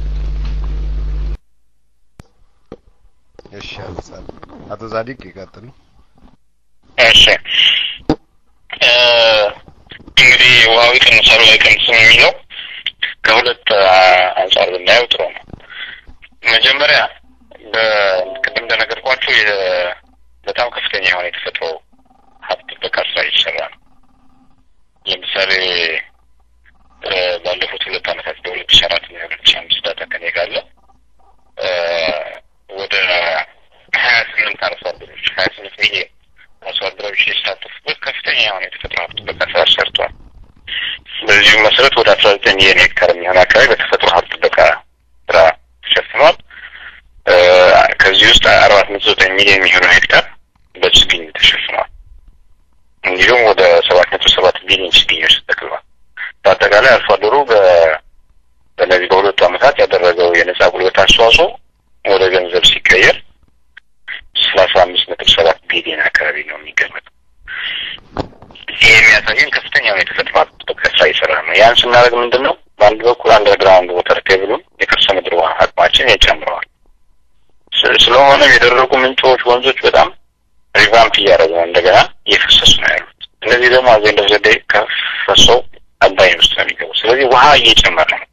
እሺ አቶ ዛዲቅ ይቀጥሉ እሺ እንግዲህ ውሃው ይቀንሳሉ አይቀንስም የሚለው ከሁለት አንጻር ብናየው ጥሩ ነው መጀመሪያ በቅድም እንደነገርኳችሁ በጣም ከፍተኛ የሆነ የተፈጥሮ ሀብት ጥበቃ ስራ እየተሰራ ነው። ለምሳሌ ባለፉት ሁለት ዓመታት በሁለት ሺ አራት እና ሁለት ሺ አምስት ዳታ ከኔ ጋር ወደ ሀያ ስምንት አርሶ አደሮች ሀያ ስምንት ሚሊዮን አርሶ አደሮች የተሳተፉበት ከፍተኛ የሆነ የተፈጥሮ ሀብት ጥበቃ ስራ ሰርቷል። በዚሁ መሰረት ወደ አስራ ዘጠኝ ሚሊዮን ሄክታር የሚሆን አካባቢ በተፈጥሮ ሀብት ጥበቃ ስራ ተሸፍኗል። ከዚህ ውስጥ አራት መቶ ዘጠኝ ሚሊዮን የሚሆነው ሄክታር በችግኝ ተሸፍኗል። እንዲሁም ወደ ሰባት መቶ ሰባት ቢሊዮን ችግኞች ተተክለዋል። በአጠቃላይ አርሶ አደሩ በእነዚህ በሁለቱ ዓመታት ያደረገው የነጻ ጉልበት አስተዋጽኦ ወደ ገንዘብ ሲቀየር ሰላሳ አምስት ነጥብ ሰባት ቢሊዮን አካባቢ ነው የሚገመተው። ይህ የሚያሳየን ከፍተኛ የተፈጥሮ ጥበቃ ስራ እየሰራ ነው። ያን ስናደርግ ምንድን ነው በአንድ በኩል አንደርግራውንድ ወተር ቴብሉን የከርሰ ምድር ውሃ አቅማችን ያጨምረዋል። ስለሆነም የደረቁ ምንጮች፣ ወንዞች በጣም ሪቫምፕ እያደረጉ ነው፣ እንደገና እየፈሰሱ ነው ያሉት። እነዚህ ደግሞ አዘ እንደ ዘዴ ከፈሰው አባይ ውስጥ ነው የሚገቡ። ስለዚህ ውሃ እየጨመረ ነው።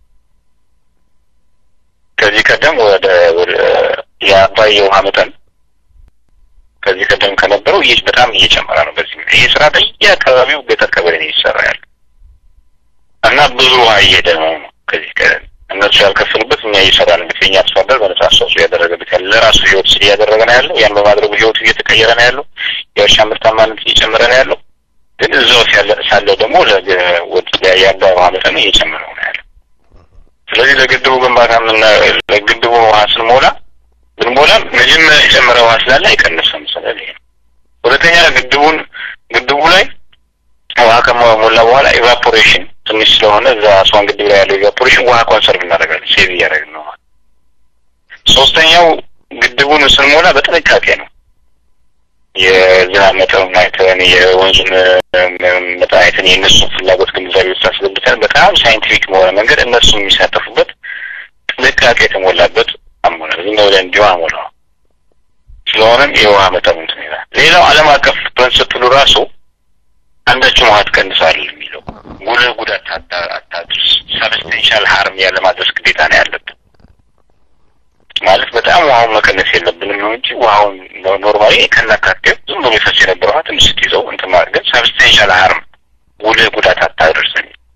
ከዚህ ቀደም ወደ የአባይ የውሃ መጠን ከዚህ ቀደም ከነበረው በጣም እየጨመረ ነው። በዚህ ይሄ ስራ በየአካባቢው ገጠር ቀበሌ ነው እየሰራ ያለ እና ብዙ ውሃ እየሄደ ነው ከዚህ እነሱ ያልከፈሉበት እኛ እየሰራንበት የኛ አርሶ አደር በነጻ አስተዋጽኦ እያደረገበት ያለ ለራሱ ህይወት ሲል እያደረገ ነው ያለው። ያን በማድረጉ ህይወቱ እየተቀየረ ነው ያለው። የእርሻ ምርታማነት እየጨመረ ነው ያለው። ግን እዛው ሳለ ደግሞ የአባይ ውሃ መጠን እየጨመረ ነው ያለው። ስለዚህ ለግድቡ ግንባታ ምና ለግድቡ ውሃ ስንሞላ ብንሞላ መጀመሪያ የጨመረ ውሃ ስላለ አይቀንስም። ስለዚህ ሁለተኛ ግድቡን ግድቡ ላይ ውሃ ከሞላ በኋላ ኢቫፖሬሽን ትንሽ ስለሆነ እዛ አስዋን ግድብ ላይ ያለው ኢቫፖሬሽን ውሃ ኮንሰርቭ እናደርጋለን፣ ሴቭ እያደረግን ነው። ሶስተኛው ግድቡን ስንሞላ በጥንቃቄ ነው። የዝናብ መጠኑን አይተን የወንዙን መጠን አይተን የእነሱን ፍላጎት ግንዛቤ ውስጥ አስገብተን በጣም ሳይንቲፊክ በሆነ መንገድ እነሱ የሚሳተፉበት ጥንቃቄ የተሞላበት አሞና ዝም ብለን እንዲሁ አሞና ስለሆነም የውሃ መጠኑ እንትን ይላል። ሌላው ዓለም አቀፍ ፕሪንስፕሉ ራሱ አንዳችም ውሃ ትቀንሳል የሚለው ጉልህ ጉዳት አታድርስ፣ ሰብስቴንሻል ሀርም ያለ ማድረስ ግዴታ ነው ያለብን። ማለት በጣም ውሃውን መቀነስ የለብንም ነው እንጂ ውሃውን ኖርማሊ ከናካቴው ዝም ብሎ ይፈስ የነበረ ውሃ ትንሽ ስትይዘው እንትን ማለት ግን ሰብስቴንሻል ሀርም ጉልህ ጉዳት አታደርስ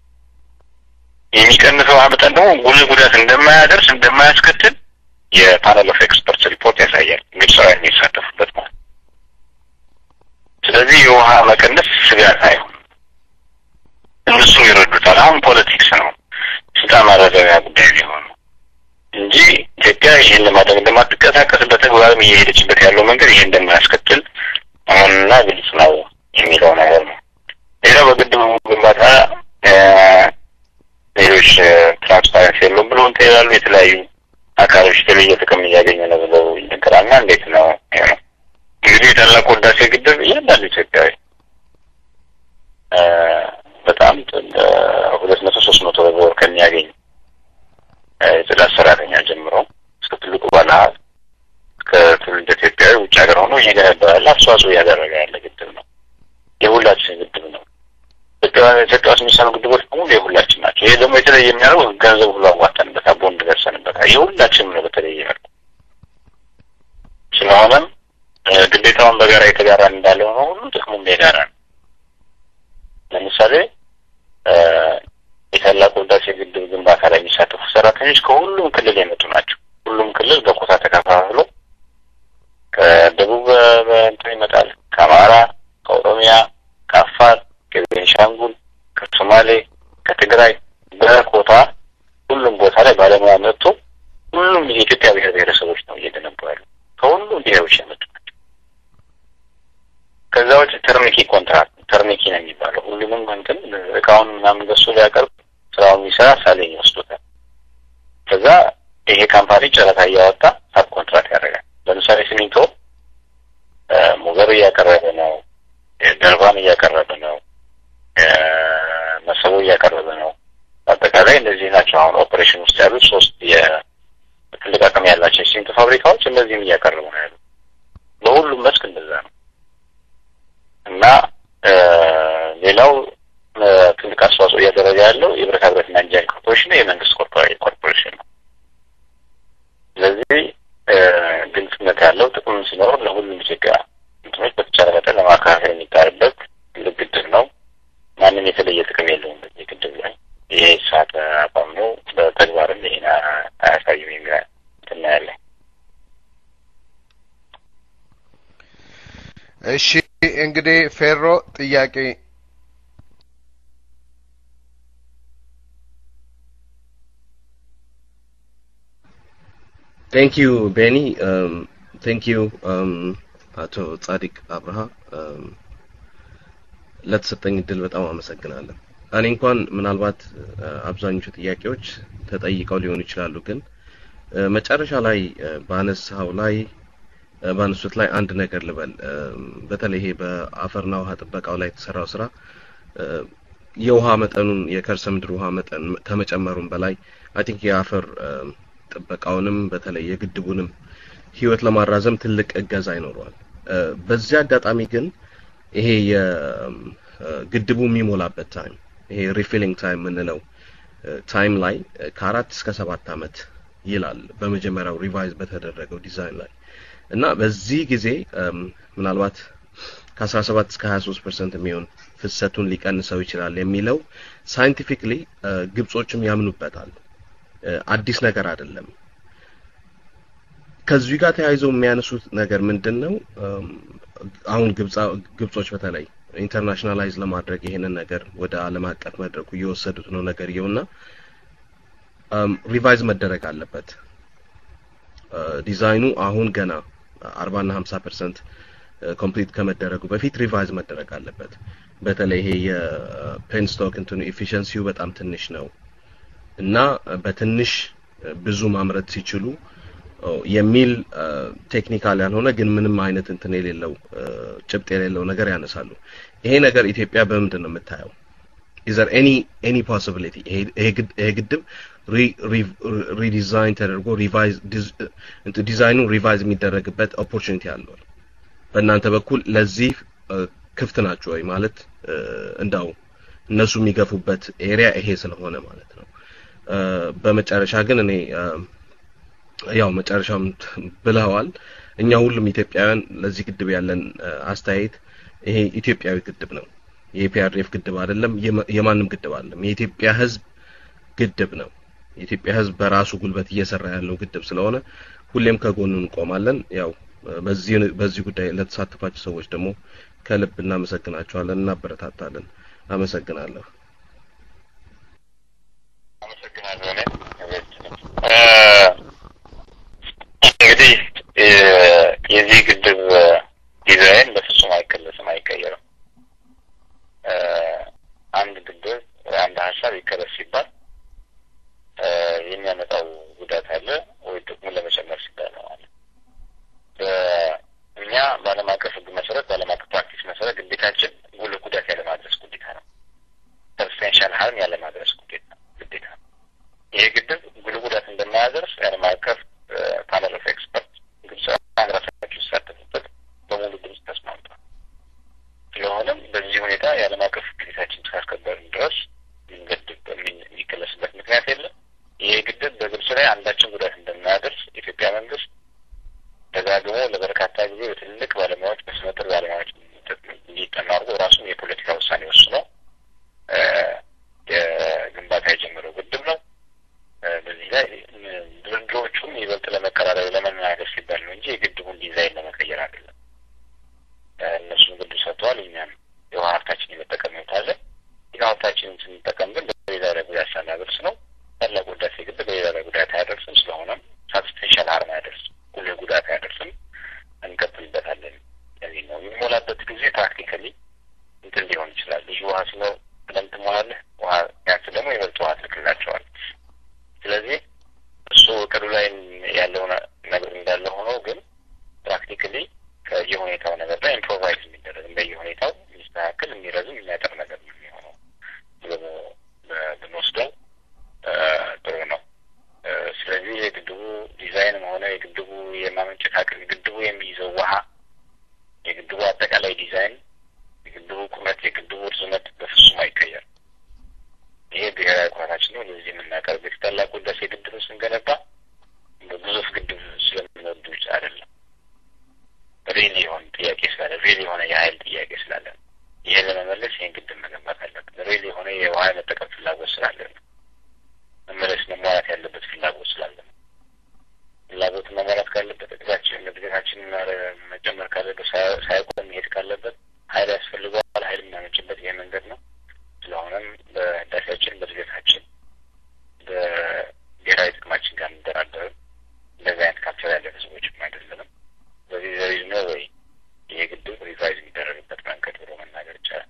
የሚቀንሰው ውሃ መጠን ደግሞ ጉልህ ጉዳት እንደማያደርስ እንደማያስከትል የፓነል ኦፍ ኤክስፐርትስ ሪፖርት ያሳያል። ግብፃውያን የሚሳተፉበት ማለት ስለዚህ የውሃ መቀነስ ስጋት አይሆንም። እነሱም ይረዱታል። አሁን ፖለቲክስ ነው ስልጣን ማራዘሚያ ጉዳይ ሊሆኑ እንጂ ኢትዮጵያ ይህን ለማድረግ እንደማትንቀሳቀስ በተግባርም እየሄደችበት ያለው መንገድ ይሄ እንደማያስከትል አሁንና ግልጽ ነው የሚለው ነገር ነው። ሌላው በግድቡ ግንባታ ሌሎች ትራንስፓረንሲ የለውም ብሎ እንትን ይላሉ። የተለያዩ አካሎች የተለየ ጥቅም እያገኙ ነው ብለው ይነገራልና እንዴት ነው እንግዲህ የታላቁ ህዳሴ ግድብ እያንዳንዱ ኢትዮጵያዊ በጣም ሁለት መቶ ሶስት መቶ በወር ከሚያገኝ የጽዳት ሰራተኛ ጀምሮ እስከ ትልቁ ባለሀብት እስከ ትውልድ ኢትዮጵያዊ ውጭ ሀገር ሆኖ እየገነባ ያለ አስተዋጽኦ እያደረገ ያለ ግድብ ነው። የሁላችን ግድብ ነው። ኢትዮጵያ ውስጥ የሚሰሩ ግድቦች በሙሉ የሁላችን ናቸው። ይሄ ደግሞ የተለየ የሚያደርገው ገንዘብ ሁሉ አዋጠንበታል፣ ቦንድ ደርሰንበታል። የሁላችንም ነው በተለየ መልኩ። ስለሆነም ግዴታውን በጋራ የተጋራ እንዳለ ሆኖ ሁሉ ጥቅሙም የጋራ ነው። ለምሳሌ የታላቁ ህዳሴ ግድብ ግንባታ ላይ የሚሳተፉ ሰራተኞች ከሁሉም ክልል የመጡ ናቸው። ሁሉም ክልል በኮታ ተከፋፍሎ ከደቡብ እንትን ይመጣል፣ ከአማራ፣ ከኦሮሚያ፣ ከአፋር፣ ከቤንሻንጉል፣ ከሶማሌ፣ ከትግራይ በኮታ ሁሉም ቦታ ላይ ባለሙያ መጥቶ ሁሉም የኢትዮጵያ ብሔር ብሔረሰቦች ነው እየገነቡ ያሉ ከሁሉም ብሔሮች የመጡ ናቸው። ከዛ ውጭ ተርኒኪ ኮንትራክት ተርኒኪ ነው የሚባለው። ሁሉንም እንትን እቃውን ምናምን በሱ ሊያቀርብ ስራውን የሚሰራ ሳሌኝ ይወስዱታል። ከዛ ይሄ ካምፓኒ ጨረታ እያወጣ ሳብ ኮንትራክት ያደርጋል። ለምሳሌ ሲሚንቶ ሞገር እያቀረበ ነው፣ ደርባን እያቀረበ ነው፣ መሰቦ እያቀረበ ነው። በአጠቃላይ እነዚህ ናቸው አሁን ኦፕሬሽን ውስጥ ያሉት ሶስት የትልቅ አቅም ያላቸው የሲሚንቶ ፋብሪካዎች እነዚህም እያቀረቡ ነው ያሉት። በሁሉም መስክ እንደዛ ነው እና ሌላው ትልቅ አስተዋጽኦ እያደረገ ያለው የብረታ ብረትና ኢንጂነሪንግ ኮርፖሬሽን የመንግስት ኮርፖሬሽን ነው። ስለዚህ ግልጽነት ያለው ጥቅም ሲኖር ለሁሉም ኢትዮጵያ እንትኖች በተቻለ መጠን ለማካፈል የሚጣርበት ትልቅ ግድብ ነው። ማንም የተለየ ጥቅም የለውም በዚህ ግድብ ላይ። ይሄ ሳት አቋም ነው። በተግባርም ይሄን አያሳይም የሚል እናያለን። እሺ እንግዲህ ፌሮ ጥያቄ ቴንክ ዩ ቤኒ ቴንክ ዩ አቶ ጻዲቅ አብርሃ ለተሰጠኝ እድል በጣም አመሰግናለሁ። እኔ እንኳን ምናልባት አብዛኞቹ ጥያቄዎች ተጠይቀው ሊሆኑ ይችላሉ፣ ግን መጨረሻ ላይ ባነሳው ላይ ባነሱት ላይ አንድ ነገር ልበል። በተለይ ይሄ በአፈርና ውሃ ጥበቃው ላይ የተሰራው ስራ የውሃ መጠኑን የከርሰ ምድር ውሃ መጠን ከመጨመሩም በላይ አይ ቲንክ የአፈር ጥበቃውንም በተለይ የግድቡንም ህይወት ለማራዘም ትልቅ እገዛ ይኖረዋል። በዚህ አጋጣሚ ግን ይሄ የግድቡ የሚሞላበት ታይም ይሄ ሪፊሊንግ ታይም የምንለው ታይም ላይ ከአራት እስከ ሰባት አመት ይላል በመጀመሪያው ሪቫይዝ በተደረገው ዲዛይን ላይ እና በዚህ ጊዜ ምናልባት ከ17 እስከ 23 ፐርሰንት የሚሆን ፍሰቱን ሊቀንሰው ይችላል የሚለው ሳይንቲፊክሊ ግብጾችም ያምኑበታል። አዲስ ነገር አይደለም። ከዚህ ጋር ተያይዘው የሚያነሱት ነገር ምንድን ነው? አሁን ግብጾች በተለይ ኢንተርናሽናላይዝ ለማድረግ ይሄንን ነገር ወደ ዓለም አቀፍ መድረኩ እየወሰዱት ነው ነገርየውና ሪቫይዝ መደረግ አለበት። ዲዛይኑ አሁን ገና አርባና ሀምሳ ፐርሰንት ኮምፕሊት ከመደረጉ በፊት ሪቫይዝ መደረግ አለበት። በተለይ ይሄ የፔንስቶክ እንትኑ ኤፊሽንሲው በጣም ትንሽ ነው እና በትንሽ ብዙ ማምረት ሲችሉ የሚል ቴክኒካል ያልሆነ ግን ምንም አይነት እንትን የሌለው ጭብጥ የሌለው ነገር ያነሳሉ። ይሄ ነገር ኢትዮጵያ በምንድን ነው የምታየው? is there any any possibility ይሄ ግድብ ሪዲዛይን ተደርጎ ሪቫይዝ ዲዛይኑ ሪቫይዝ የሚደረግበት ኦፖርቹኒቲ አለው? በእናንተ በኩል ለዚህ ክፍት ናቸው ወይ? ማለት እንዳው እነሱ የሚገፉበት ኤሪያ ይሄ ስለሆነ ማለት ነው። በመጨረሻ ግን እኔ ያው መጨረሻም ብለዋል። እኛ ሁሉም ኢትዮጵያውያን ለዚህ ግድብ ያለን አስተያየት ይሄ ኢትዮጵያዊ ግድብ ነው። የፒአርኤፍ ግድብ አይደለም፣ የማንም ግድብ አይደለም። የኢትዮጵያ ሕዝብ ግድብ ነው። የኢትዮጵያ ሕዝብ በራሱ ጉልበት እየሰራ ያለው ግድብ ስለሆነ ሁሌም ከጎኑ እንቆማለን። ያው በዚህ በዚህ ጉዳይ ለተሳተፋችሁ ሰዎች ደግሞ ከልብ እናመሰግናቸዋለን፣ እናበረታታለን። አመሰግናለሁ። አመሰግናለሁ። እንግዲህ የዚህ ግድብ ዲዛይን በፍጹም አይከለስም፣ አይቀየርም። አንድ ግድብ አንድ ሀሳብ ይከለስ ሲባል የሚያመጣው ጉዳት አለ ወይ ጥቅሙን ለመጨመር ሲባል ነው ማለት እኛ በዓለም አቀፍ ሕግ መሰረት በዓለም አቀፍ ፕራክቲስ መሰረት ግዴታችን ጉልህ ጉዳት ያለማድረስ ግዴታ ነው። ሰብስቴንሻል ሀርም ያለማድረስ ግዴታ ግዴታ ነው። ይሄ ግድብ ጉልህ ጉዳት እንደማያደርስ የዓለም አቀፍ ፓነል ኦፍ ኤክስፐርት ግብፃውያን ራሳቸው ሲሳተፉበት በሙሉ ድምፅ ተስማምቷል። ስለሆነም በዚህ ሁኔታ የዓለም አቀፍ ግዴታችን እስካስከበርን ድረስ ግድብ የሚከለስበት ምክንያት የለም። ይሄ ግድብ በግብጽ ላይ አንዳችን ጉዳት እንደማያደርስ የኢትዮጵያ መንግስት ደጋግሞ ለበርካታ ጊዜ በትልቅ ባለሙያዎች በስመጥር ባለሙያዎች እንዲጠና አድርጎ ራሱም የፖለቲካ ውሳኔ ወስኖ የግንባታ የጀመረው ግድብ ነው። በዚህ ላይ ድርድሮቹም ይበልጥ ለመቀራረብ ለመናገር ሲባል ነው እንጂ የግድቡን ዲዛይን ለመቀየር አይደለም። እነሱም ግድብ ሰጥተዋል። እኛም የውሃ ሀብታችን የመጠቀም መብት አለን። የውሃ ሀብታችንን ስንጠቀም ግን በሌላ ላይ ጉዳት ሳናደርስ ነው። ታላቁ ህዳሴ ግድብ በሌላ ላይ ጉዳት አያደርስም። ስለሆነም ሳብስቴንሻል ሀርም አያደርስም፣ ጉልህ ጉዳት አያደርስም። እንቀጥልበታለን። ለዚህ ነው የሚሞላበት ጊዜ ፕራክቲካሊ እንትን ሊሆን ይችላል። ብዙ ውሃ ሲኖር ቀደም ትሞላለህ፣ ውሃ ያንስ ደግሞ ይበልጥ ውሃ ትልክላቸዋል። ስለዚህ እሱ እቅዱ ላይ ያለው ነገር እንዳለ ሆኖ ግን ፕራክቲካሊ ከየሁኔታው ነገር ላይ ኢምፕሮቫይዝ የሚደረግ እንደየሁኔታው የሚስተካከል የሚረዝም የሚያጠር ነገር ነው የሚሆነው ብሎ ብንወስደው ጥሩ ነው። ስለዚህ የግድቡ ዲዛይንም ሆነ የግድቡ የማመንጨት አቅም ግድቡ የሚይዘው ውሃ የግድቡ አጠቃላይ ዲዛይን የግድቡ ቁመት የግድቡ ርዝመት በፍጹም አይቀየርም። ይሄ ብሔራዊ ኩራታችን ነው። ለዚህ የምናቀርብ ታላቁ ህዳሴ ግድብ ስንገነባ ግዙፍ ግድብ ስለምንወዱ አይደለም። ሪል የሆነ ጥያቄ ስላለ ሪል የሆነ የሀይል ጥያቄ ስላለ ይሄ ለመመለስ ይህን ግድብ መገንባት አለብን። ሪል የሆነ የውሃ መጠቀም ፍላጎት ስላለ ነው። መመለስ መሟላት ያለበት ፍላጎት ስላለ ነው። ፍላጎት መሟላት ካለበት እድጋችን እድገታችን መጨመር ካለበት ሳይቆም መሄድ ካለበት ሀይል ያስፈልገዋል። ሀይል የምናመጭበት ይሄ መንገድ ነው። ስለሆነም በህዳሴያችን በእድገታችን በብሔራዊ ጥቅማችን ጋር እንደራደርም እንደዚህ አይነት ካልቸር ያለን ህዝቦችም አይደለንም። በዚህ ዘሪዝ ነው ወይ ይሄ ግድብ ሪቫይዝ የሚደረግበት መንገድ ብሎ መናገር ይቻላል።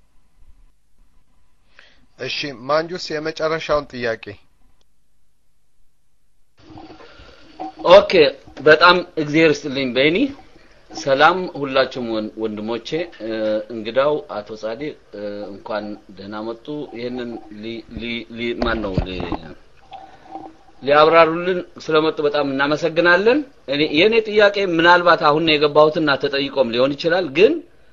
እሺ ማንጁስ የመጨረሻውን ጥያቄ ኦኬ በጣም እግዚአብሔር ይስጥልኝ በይኒ ሰላም ሁላችሁም ወንድሞቼ እንግዳው አቶ ጻዲቅ እንኳን ደህና መጡ ይህንን ማን ነው ሊያብራሩልን ስለመጡ በጣም እናመሰግናለን እኔ የእኔ ጥያቄ ምናልባት አሁን የገባሁትና ተጠይቆም ሊሆን ይችላል ግን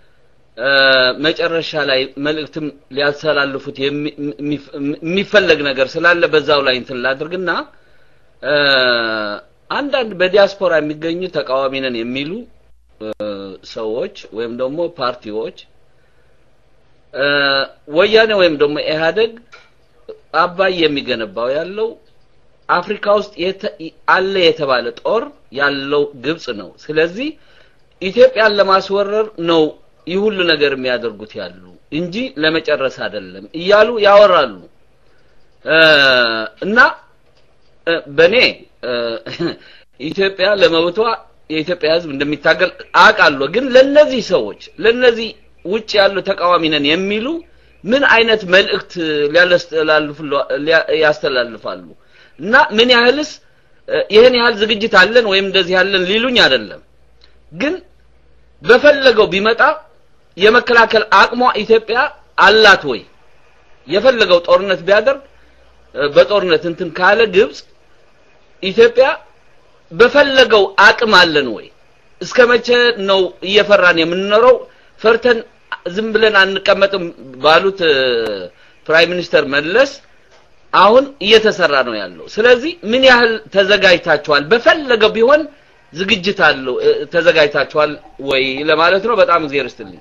መጨረሻ ላይ መልእክትም ሊያስተላልፉት የሚፈለግ ነገር ስላለ በዛው ላይ እንትን ላድርግና አንዳንድ በዲያስፖራ የሚገኙ ተቃዋሚ ነን የሚሉ ሰዎች ወይም ደግሞ ፓርቲዎች ወያኔ ወይም ደግሞ ኢህአደግ አባይ የሚገነባው ያለው አፍሪካ ውስጥ አለ የተባለ ጦር ያለው ግብጽ ነው። ስለዚህ ኢትዮጵያን ለማስወረር ነው ይህ ሁሉ ነገር የሚያደርጉት ያሉ እንጂ ለመጨረስ አይደለም እያሉ ያወራሉ እና በኔ ኢትዮጵያ ለመብቷ የኢትዮጵያ ሕዝብ እንደሚታገል አውቃለሁ። ግን ለነዚህ ሰዎች ለነዚህ ውጭ ያሉ ተቃዋሚ ነን የሚሉ ምን አይነት መልእክት ያስተላልፋሉ እና ምን ያህልስ ይህን ያህል ዝግጅት አለን ወይም እንደዚህ ያለን ሊሉኝ አይደለም ግን በፈለገው ቢመጣ የመከላከል አቅሟ ኢትዮጵያ አላት ወይ የፈለገው ጦርነት ቢያደርግ በጦርነት እንትን ካለ ግብጽ ኢትዮጵያ በፈለገው አቅም አለን ወይ እስከ መቼ ነው እየፈራን የምንኖረው ፈርተን ዝም ብለን አንቀመጥም ባሉት ፕራይም ሚኒስተር መለስ አሁን እየተሰራ ነው ያለው ስለዚህ ምን ያህል ተዘጋጅታችኋል በፈለገው ቢሆን ዝግጅት አለው ተዘጋጅታችኋል ወይ ለማለት ነው በጣም እግዚአብሔር ይስጥልኝ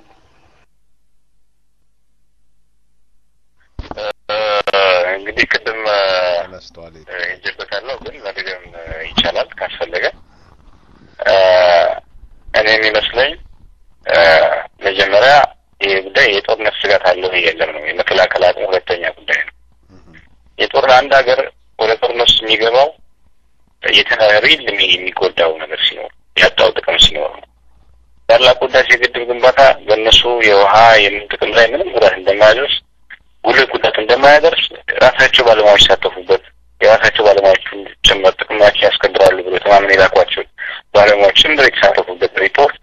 እንግዲህ ቅድም ተነስተዋል ሄጄበታለሁ ግን መድገም ይቻላል ካስፈለገ እኔ የሚመስለኝ መጀመሪያ ይህ ጉዳይ የጦርነት ስጋት አለው የለም ነው የመከላከል አቅም ሁለተኛ ጉዳይ ነው የጦር አንድ ሀገር ወደ ጦርነት ውስጥ የሚገባው የተሪል የሚጎዳው ነገር ሲኖር ያጣው ጥቅም ሲኖር ነው ታላቁ ህዳሴ ግድብ ግንባታ በእነሱ የውሃ የምን ጥቅም ላይ ምንም ጉዳት እንደማያደርስ ጉልህ ጉዳት እንደማያደርስ ራሳቸው ባለሙያዎች ሲሳተፉበት የራሳቸው ባለሙያዎች ጭምር ጥቅማቸው ያስከብራሉ ብሎ ተማምነው የላኳቸው ባለሙያዎች ጭምር የተሳተፉበት ሪፖርት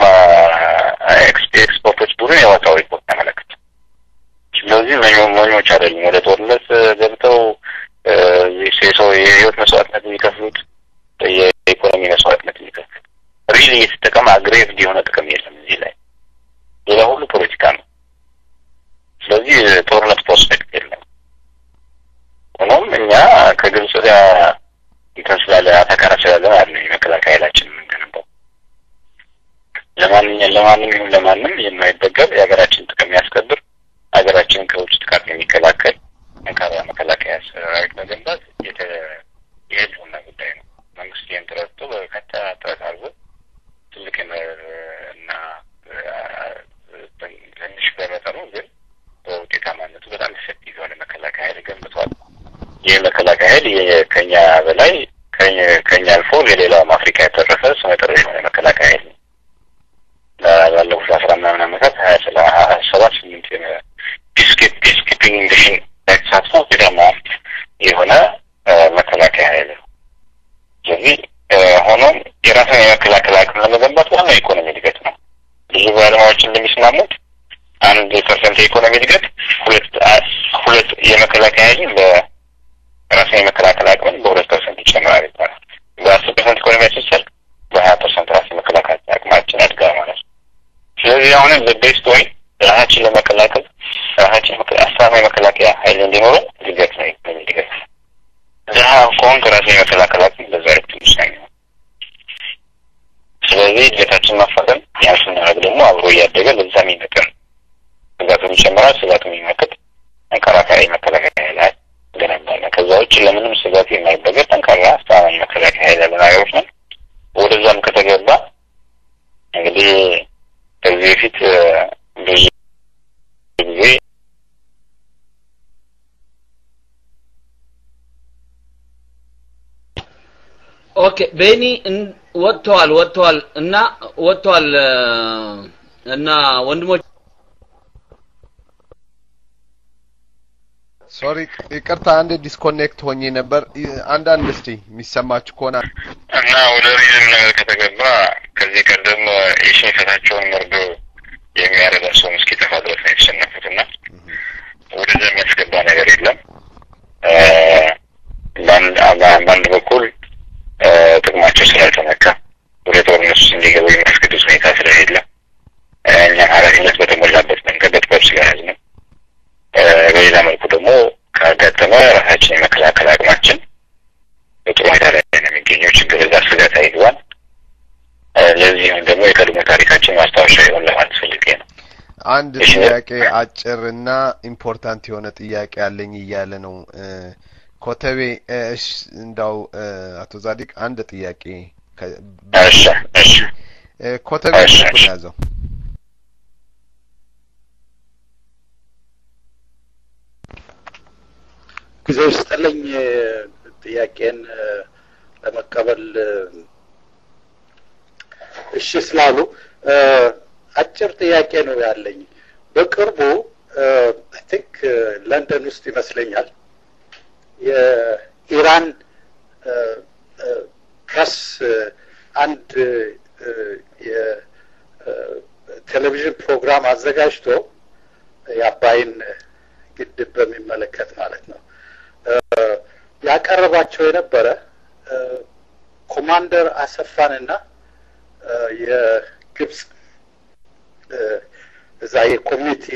ኤክስፖርቶች ቡድን ያወጣው ሪፖርት ያመለክት ስለዚህ ሞኞች አይደሉም ወደ ጦርነት ገብተው የሰው የህይወት መስዋዕትነት የሚከፍሉት የኢኮኖሚ መስዋዕትነት የሚከፍሉት ሪል እየተጠቀመ አግሬቭድ የሆነ ጥቅም የለም እዚህ ላይ ሌላ ሁሉ ፖለቲካ ነው ስለዚህ ጦርነት ፕሮስፔክት የለም ሆኖም እኛ ከግብጽ ጋር እንትን ስላለ አተካራ ስላለ አለ የመከላከያ ኃይላችን የምንገነባው ለማንኛ ለማንም ይሁን ለማንም የማይበገር የሀገራችን ጥቅም ያስከብር ሀገራችንን ከውጭ ጥቃት የሚከላከል ጠንካራ መከላከያ ሰራዊት መገንባት የህልውና ጉዳይ ነው። መንግስት ይህን ተረድቶ በርካታ ጥረት አድርጎ ትልቅ እና ትንሽ በመጠኑ ግን በውጤታማነቱ በጣም ሰፊ የሆነ መከላከያ ኃይል ገንብቷል። ይህ መከላከያ ኃይል ከኛ በላይ ከኛ አልፎ ለሌላውም አፍሪካ የተረፈ ስመጥር የሆነ መከላከያ ኃይል ነው። ላለፉት አስራ ምናምን ዓመታት ሀያ ሰባት ስምንት ፒስ ኪፒንግ ሚሽን ላይ ተሳትፎ ውጤታማ የሆነ መከላከያ ኃይል ነው። ስለዚህ ሆኖም የራስን የመከላከል አቅም ለመገንባት ዋና የኢኮኖሚ እድገት ነው። ብዙ ባለሙያዎች እንደሚስማሙት አንድ ፐርሰንት የኢኮኖሚ እድገት ሁለት ሁለት የመከላከያ ኃይልን በራስን የመከላከል አቅምን በሁለት ፐርሰንት ይጨምራል ይባላል። በአስር ፐርሰንት ኢኮኖሚያችን ሲያድግ በሀያ ፐርሰንት ራስ የመከላከል አቅማችን ያድጋል ማለት ነው። ስለዚህ አሁንም በቤስት ወይ ራሳችን ለመከላከል ራሳችን አስተማማኝ መከላከያ ኃይል እንዲኖረን እድገት ነው ኢኮኖሚ እድገት። ድሀ ከሆንክ ራስን የመከላከል አቅም በዛ ልክ ትንሽ ነው። ስለዚህ እድገታችን ማፋጠን ያን ስናደርግ ደግሞ አብሮ እያደገ ለዛ የሚመጠን ስጋቱን ይጨምራል። ስጋቱን የሚመክት ጠንካራ መከላከያ ኃይል እንገነባለን። ከዛ ውጭ ለምንም ስጋት የማይበገር ጠንካራ አስተማማኝ መከላከያ ኃይል ያለን ሀገሮች ነን። ወደዛም ከተገባ እንግዲህ ከዚህ በፊት ብዙ ጊዜ ኦኬ ቤኒ ወጥተዋል ወጥተዋል እና ወጥተዋል እና ወንድሞች ሶሪ ይቅርታ አንድ ዲስኮኔክት ሆኜ ነበር አንዳንድ እስቲ የሚሰማችሁ ከሆነ እና ወደ ሪዝም ነገር ከተገባ ከዚህ ቀደም የሽንፈታቸውን መርዶ የሚያረዳ ሰው እስኪጠፋ ድረስ ነው የተሸነፉት እና ወደዛ የሚያስገባ ነገር የለም በአንድ በኩል ጥቅማቸው ስላልተነካ ወደ ጦርነት ውስጥ እንዲገቡ የሚያስገድድ ሁኔታ ስለሌለ እኛም ኃላፊነት በተሞላበት መንገድ በጥበብ ስለያዝነው በሌላ መልኩ ደግሞ ካጋጠመ ራሳችን የመከላከል አቅማችን በጥሩ ሁኔታ ላይ ነው የሚገኘው። ችግር እዛ ስጋት አይግባን። ለዚህም ደግሞ የቀድሞ ታሪካችን ማስታወሻ ይሆን ለማለት ፈልጌ ነው። አንድ ጥያቄ አጭር እና ኢምፖርታንት የሆነ ጥያቄ አለኝ እያለ ነው ኮተቤ። እሺ እንዳው አቶ ዛዲቅ አንድ ጥያቄ እሺ እሺ ኮተቤ ያዘው ጊዜ ስጥልኝ ጥያቄን ለመቀበል እሺ ስላሉ አጭር ጥያቄ ነው ያለኝ። በቅርቡ አይ ቲንክ ለንደን ውስጥ ይመስለኛል የኢራን ፕረስ አንድ የቴሌቪዥን ፕሮግራም አዘጋጅቶ የአባይን ግድብ በሚመለከት ማለት ነው ያቀረባቸው የነበረ ኮማንደር አሰፋንና የግብጽ እዛ የኮሚኒቲ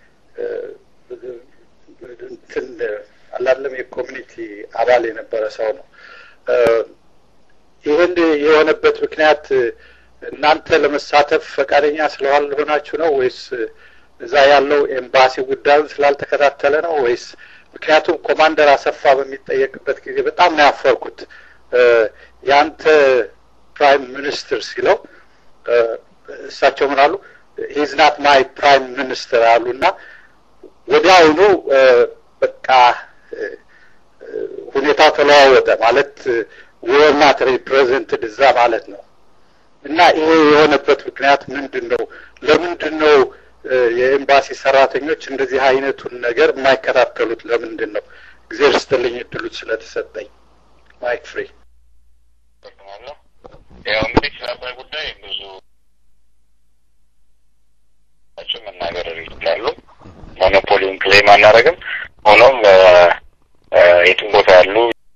እንትን አላለም የኮሚኒቲ አባል የነበረ ሰው ነው። ይህን የሆነበት ምክንያት እናንተ ለመሳተፍ ፈቃደኛ ስለሆናችሁ ነው ወይስ እዛ ያለው ኤምባሲ ጉዳዩን ስላልተከታተለ ነው ወይስ ምክንያቱም ኮማንደር አሰፋ በሚጠየቅበት ጊዜ በጣም ነው ያፈርኩት። የአንተ ፕራይም ሚኒስትር ሲለው እሳቸው ምን አሉ? ሂዝ ናት ማይ ፕራይም ሚኒስትር አሉ እና ወዲያውኑ በቃ ሁኔታው ተለዋወጠ። ማለት ወር ናት ሪፕሬዘንትድ እዛ ማለት ነው። እና ይሄ የሆነበት ምክንያት ምንድን ነው? ለምንድን ነው የኤምባሲ ሰራተኞች እንደዚህ አይነቱን ነገር የማይከታተሉት ለምንድን ነው? እግዜር ስትልኝ እድሉት ስለተሰጠኝ ማይክ ፍሪ። ያው እንግዲህ ስለ አባይ ጉዳይ ብዙ መናገር ይችላሉ። ሞኖፖሊውን ክሌም አናደርግም። ሆኖም የትም ቦታ ያሉ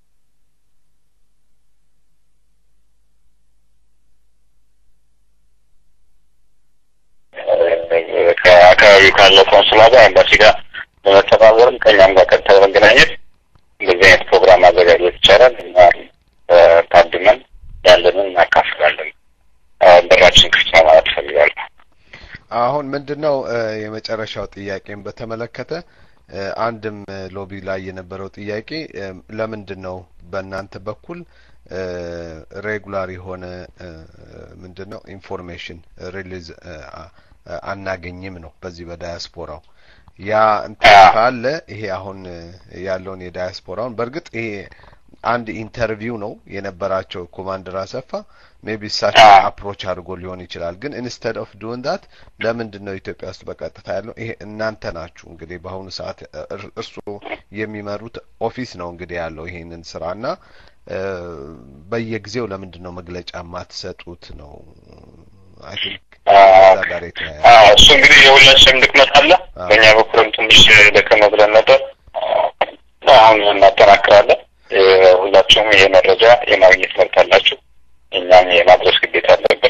ከአካባቢው ካለው ኮንስላ ጋር ኤምባሲ ጋር በመተባበርም ከኛም ጋር ቀጥታ በመገናኘት እንደዚህ አይነት ፕሮግራም ማዘጋጀት ይቻላል እና ታድመን ያለንን እናካፍላለን። በራችን ክፍት ነው ማለት እፈልጋለሁ። አሁን ምንድነው የመጨረሻው ጥያቄን በተመለከተ አንድም ሎቢ ላይ የነበረው ጥያቄ ለምንድን ነው በእናንተ በኩል ሬጉላር የሆነ ምንድን ነው ኢንፎርሜሽን ሪሊዝ አናገኝም ነው በዚህ በዳያስፖራው ያ እንትን ካለ ይሄ አሁን ያለውን የዳያስፖራውን በእርግጥ ይሄ አንድ ኢንተርቪው ነው የነበራቸው ኮማንደር አሰፋ ሜቢ እሳቸው አፕሮች አድርጎ ሊሆን ይችላል። ግን ኢንስተድ ኦፍ ዱን ዳት ለምንድን ነው ኢትዮጵያ ውስጥ በቀጥታ ያለው? ይሄ እናንተ ናችሁ እንግዲህ በአሁኑ ሰዓት እርስዎ የሚመሩት ኦፊስ ነው እንግዲህ ያለው ይሄንን ስራና በየጊዜው ለምንድን ነው መግለጫ የማትሰጡት ነው? አይ ቲንክ እዛ ጋር የተያያዘ እሱ እንግዲህ የሁላችንም ድክመት አለ። በእኛ በኩልም ትንሽ ደከመ ብለን ነበር። አሁን እናጠናክራለን። ሁላችሁም ይሄ መረጃ የማግኘት መብት አላችሁ። እኛም የማድረስ ግዴታ አለብን።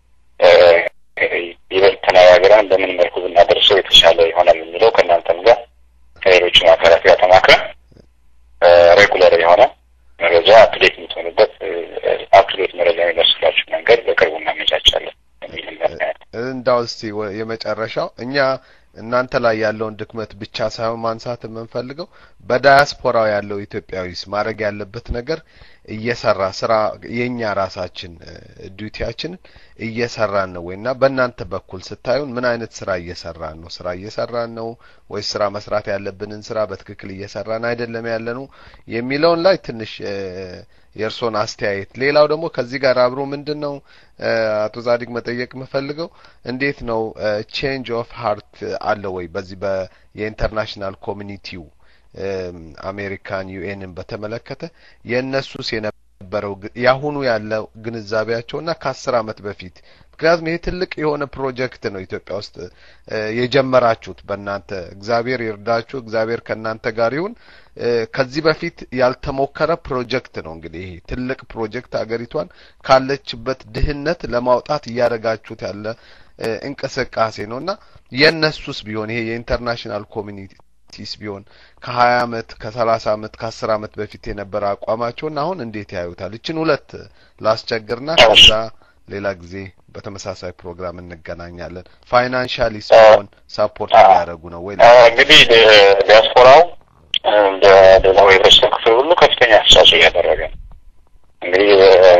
ይበልጥ ተነጋግረን በምን መልኩ ብናደርሰው የተሻለ ይሆናል የሚለው ከእናንተም ጋር ከሌሎችም አካላት ጋር ተማክረን ሬጉለር የሆነ መረጃ አፕዴት የምትሆኑበት አፕዴት መረጃ የሚደርስላችሁ መንገድ በቅርቡ እናመቻቻለን የሚል እንዳው እስቲ የመጨረሻው እኛ እናንተ ላይ ያለውን ድክመት ብቻ ሳይሆን ማንሳት የምንፈልገው በዳያስፖራው ያለው ኢትዮጵያዊስ ማድረግ ያለበት ነገር እየሰራ ስራ የኛ ራሳችን ዲዩቲያችንን እየሰራን ነው ወይና በእናንተ በኩል ስታዩን ምን አይነት ስራ እየሰራን ነው? ስራ እየሰራን ነው ወይስ ስራ መስራት ያለብንን ስራ በትክክል እየሰራን አይደለም ያለ ነው የሚለውን ላይ ትንሽ የእርሶን አስተያየት። ሌላው ደግሞ ከዚህ ጋር አብሮ ምንድን ነው አቶ ዛዲግ መጠየቅ የምፈልገው እንዴት ነው ቼንጅ ኦፍ ሀርት አለ ወይ በዚህ የኢንተርናሽናል ኮሚኒቲው አሜሪካን ዩኤንን በተመለከተ የእነሱስ የነበረው ያሁኑ ያለው ግንዛቤያቸውና ከአስር አመት በፊት ምክንያቱም ይሄ ትልቅ የሆነ ፕሮጀክት ነው ኢትዮጵያ ውስጥ የጀመራችሁት በእናንተ እግዚአብሔር ይርዳችሁ፣ እግዚአብሔር ከእናንተ ጋር ይሁን። ከዚህ በፊት ያልተሞከረ ፕሮጀክት ነው እንግዲህ ይሄ ትልቅ ፕሮጀክት አገሪቷን ካለችበት ድህነት ለማውጣት እያደረጋችሁት ያለ እንቅስቃሴ ነው እና የእነሱስ ቢሆን ይሄ የኢንተርናሽናል ኮሚኒቲ ቲስ ቢሆን ከሀያ አመት ከሰላሳ አመት ከአስር አመት በፊት የነበረ አቋማቸውን አሁን እንዴት ያዩታል? እችን ሁለት ላስቸግርና ከዛ ሌላ ጊዜ በተመሳሳይ ፕሮግራም እንገናኛለን። ፋይናንሻሊ ሲሆን ሳፖርት እያደረጉ ነው ወይ? እንግዲህ ዲያስፖራው እንደ ሌላው የህብረተሰብ ክፍል ሁሉ ከፍተኛ አስተዋጽኦ እያደረገ ነው። እንግዲህ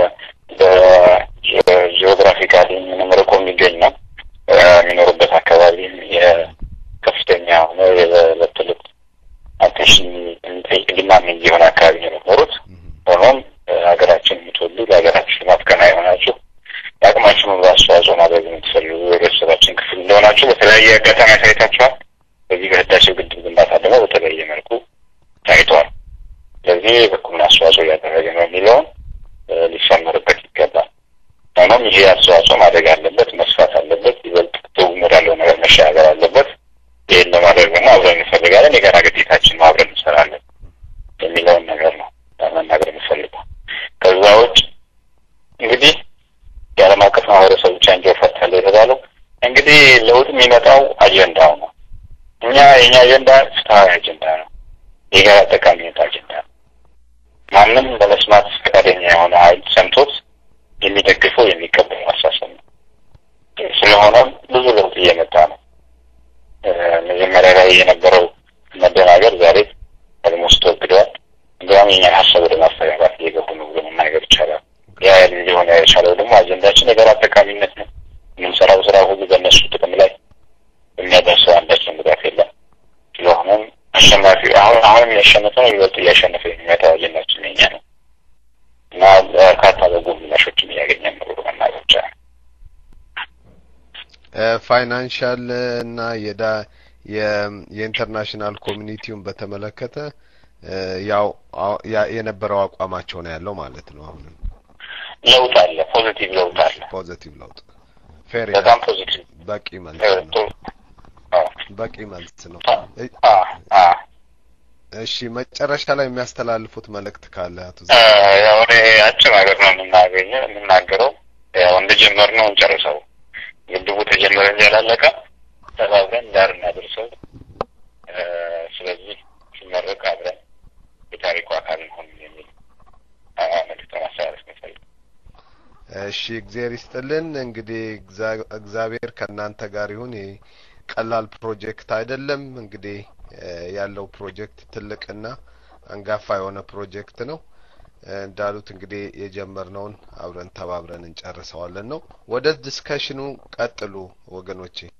በጂኦግራፊካሊ ምንም ርቆ የሚገኝ ነው። የሚኖሩበት አካባቢ ከፍተኛ ሆነ የዕለት ተዕለት አቴንሽን የሚጠይቅ ዲማንድ የሆነ አካባቢ ነው የሚኖሩት። ሆኖም ሀገራችን የምትወዱ ለሀገራችን ልማት ቀና የሆናችሁ የአቅማችሁን ሁሉ አስተዋጽኦ ማድረግ የምትፈልጉ የቤተሰባችን ክፍል እንደሆናችሁ በተለያየ አጋጣሚ አሳይታችኋል። በዚህ በህዳሴው ግድብ ግንባታ ደግሞ በተለያየ መልኩ ታይተዋል። ስለዚህ የበኩሉን አስተዋጽኦ እያደረገ ነው የሚለውን ሊሰመርበት ይገባል። ሆኖም ይሄ አስተዋጽኦ ማደግ አለበት፣ መስፋት አለበት፣ ይበልጥ ትውውር ወዳለው ነገር መሻገር አለበት። ይህን ለማድረግ ደግሞ አብረን እንፈልጋለን፣ የጋራ ግዴታችን ነው፣ አብረን እንሰራለን የሚለውን ነገር ነው መናገር የምፈልገው። ከዛ ውጭ እንግዲህ የዓለም አቀፍ ማህበረሰብ ብቻ እንጂ ፈታል የተባለው እንግዲህ ለውጥ የሚመጣው አጀንዳው ነው። እኛ የእኛ አጀንዳ ፍትሀዊ አጀንዳ ነው፣ የጋራ ጠቃሚነት አጀንዳ ነው። ማንም ለመስማት ፈቃደኛ የሆነ ኃይል ሰምቶት የሚደግፈው የሚቀበለው አሳሰብ ነው። ስለሆነም ብዙ ለውጥ እየመጣ ነው። መጀመሪያ ላይ የነበረው መደናገር ዛሬ ኦልሞስት ተወግደዋል። እንዲያውም የኛን ሀሳብ ወደ ማስተጋባት እየገቡ ነው ብሎ መናገር ይቻላል። ያ ሊሆን የቻለው ደግሞ አጀንዳችን የጋራ ጠቃሚነት ነው። የምንሰራው ስራ ሁሉ በእነሱ ጥቅም ላይ የሚያደርሰው አንዳችን ጉዳት የለም። ስለሆነም አሸናፊ አሁን አሁንም ያሸነፈ ነው ይበልጥ እያሸነፈ የሚመጣው አጀንዳችን የኛ ነው እና በርካታ በጎ ምላሾችን እያገኘን ነው ብሎ መናገር ይቻላል። ፋይናንሻል እና የዳ የኢንተርናሽናል ኮሚኒቲውን በተመለከተ ያው የነበረው አቋማቸው ነው ያለው ማለት ነው። አሁንም ለውጥ አለ፣ ፖዚቲቭ ለውጥ አለ፣ ፖዚቲቭ ለውጥ ፌር በጣም ፖዚቲቭ በቂ መልስ ነው። በቂ መልስ ነው። እሺ መጨረሻ ላይ የሚያስተላልፉት መልእክት ካለ አቶ ያው እኔ አጭር ነገር ነው የምናገኘው የምናገረው ያው እንደጀመርነው እንጨርሰው። ግድቡ ተጀመረ እንጂ አላለቀ። ተባብረን ዳር እናድርሰው። ስለዚህ ሲመረቅ አብረን የታሪኩ አካል እንሆን የሚል መልዕክት ማስተላለፍ መፈልግ እሺ እግዚአብሔር ይስጥልን። እንግዲህ እግዚአብሔር ከእናንተ ጋር ይሁን። ይህ ቀላል ፕሮጀክት አይደለም። እንግዲህ ያለው ፕሮጀክት ትልቅና አንጋፋ የሆነ ፕሮጀክት ነው። እንዳሉት እንግዲህ የጀመርነውን አብረን ተባብረን እንጨርሰዋለን ነው። ወደ ዲስከሽኑ ቀጥሉ ወገኖቼ።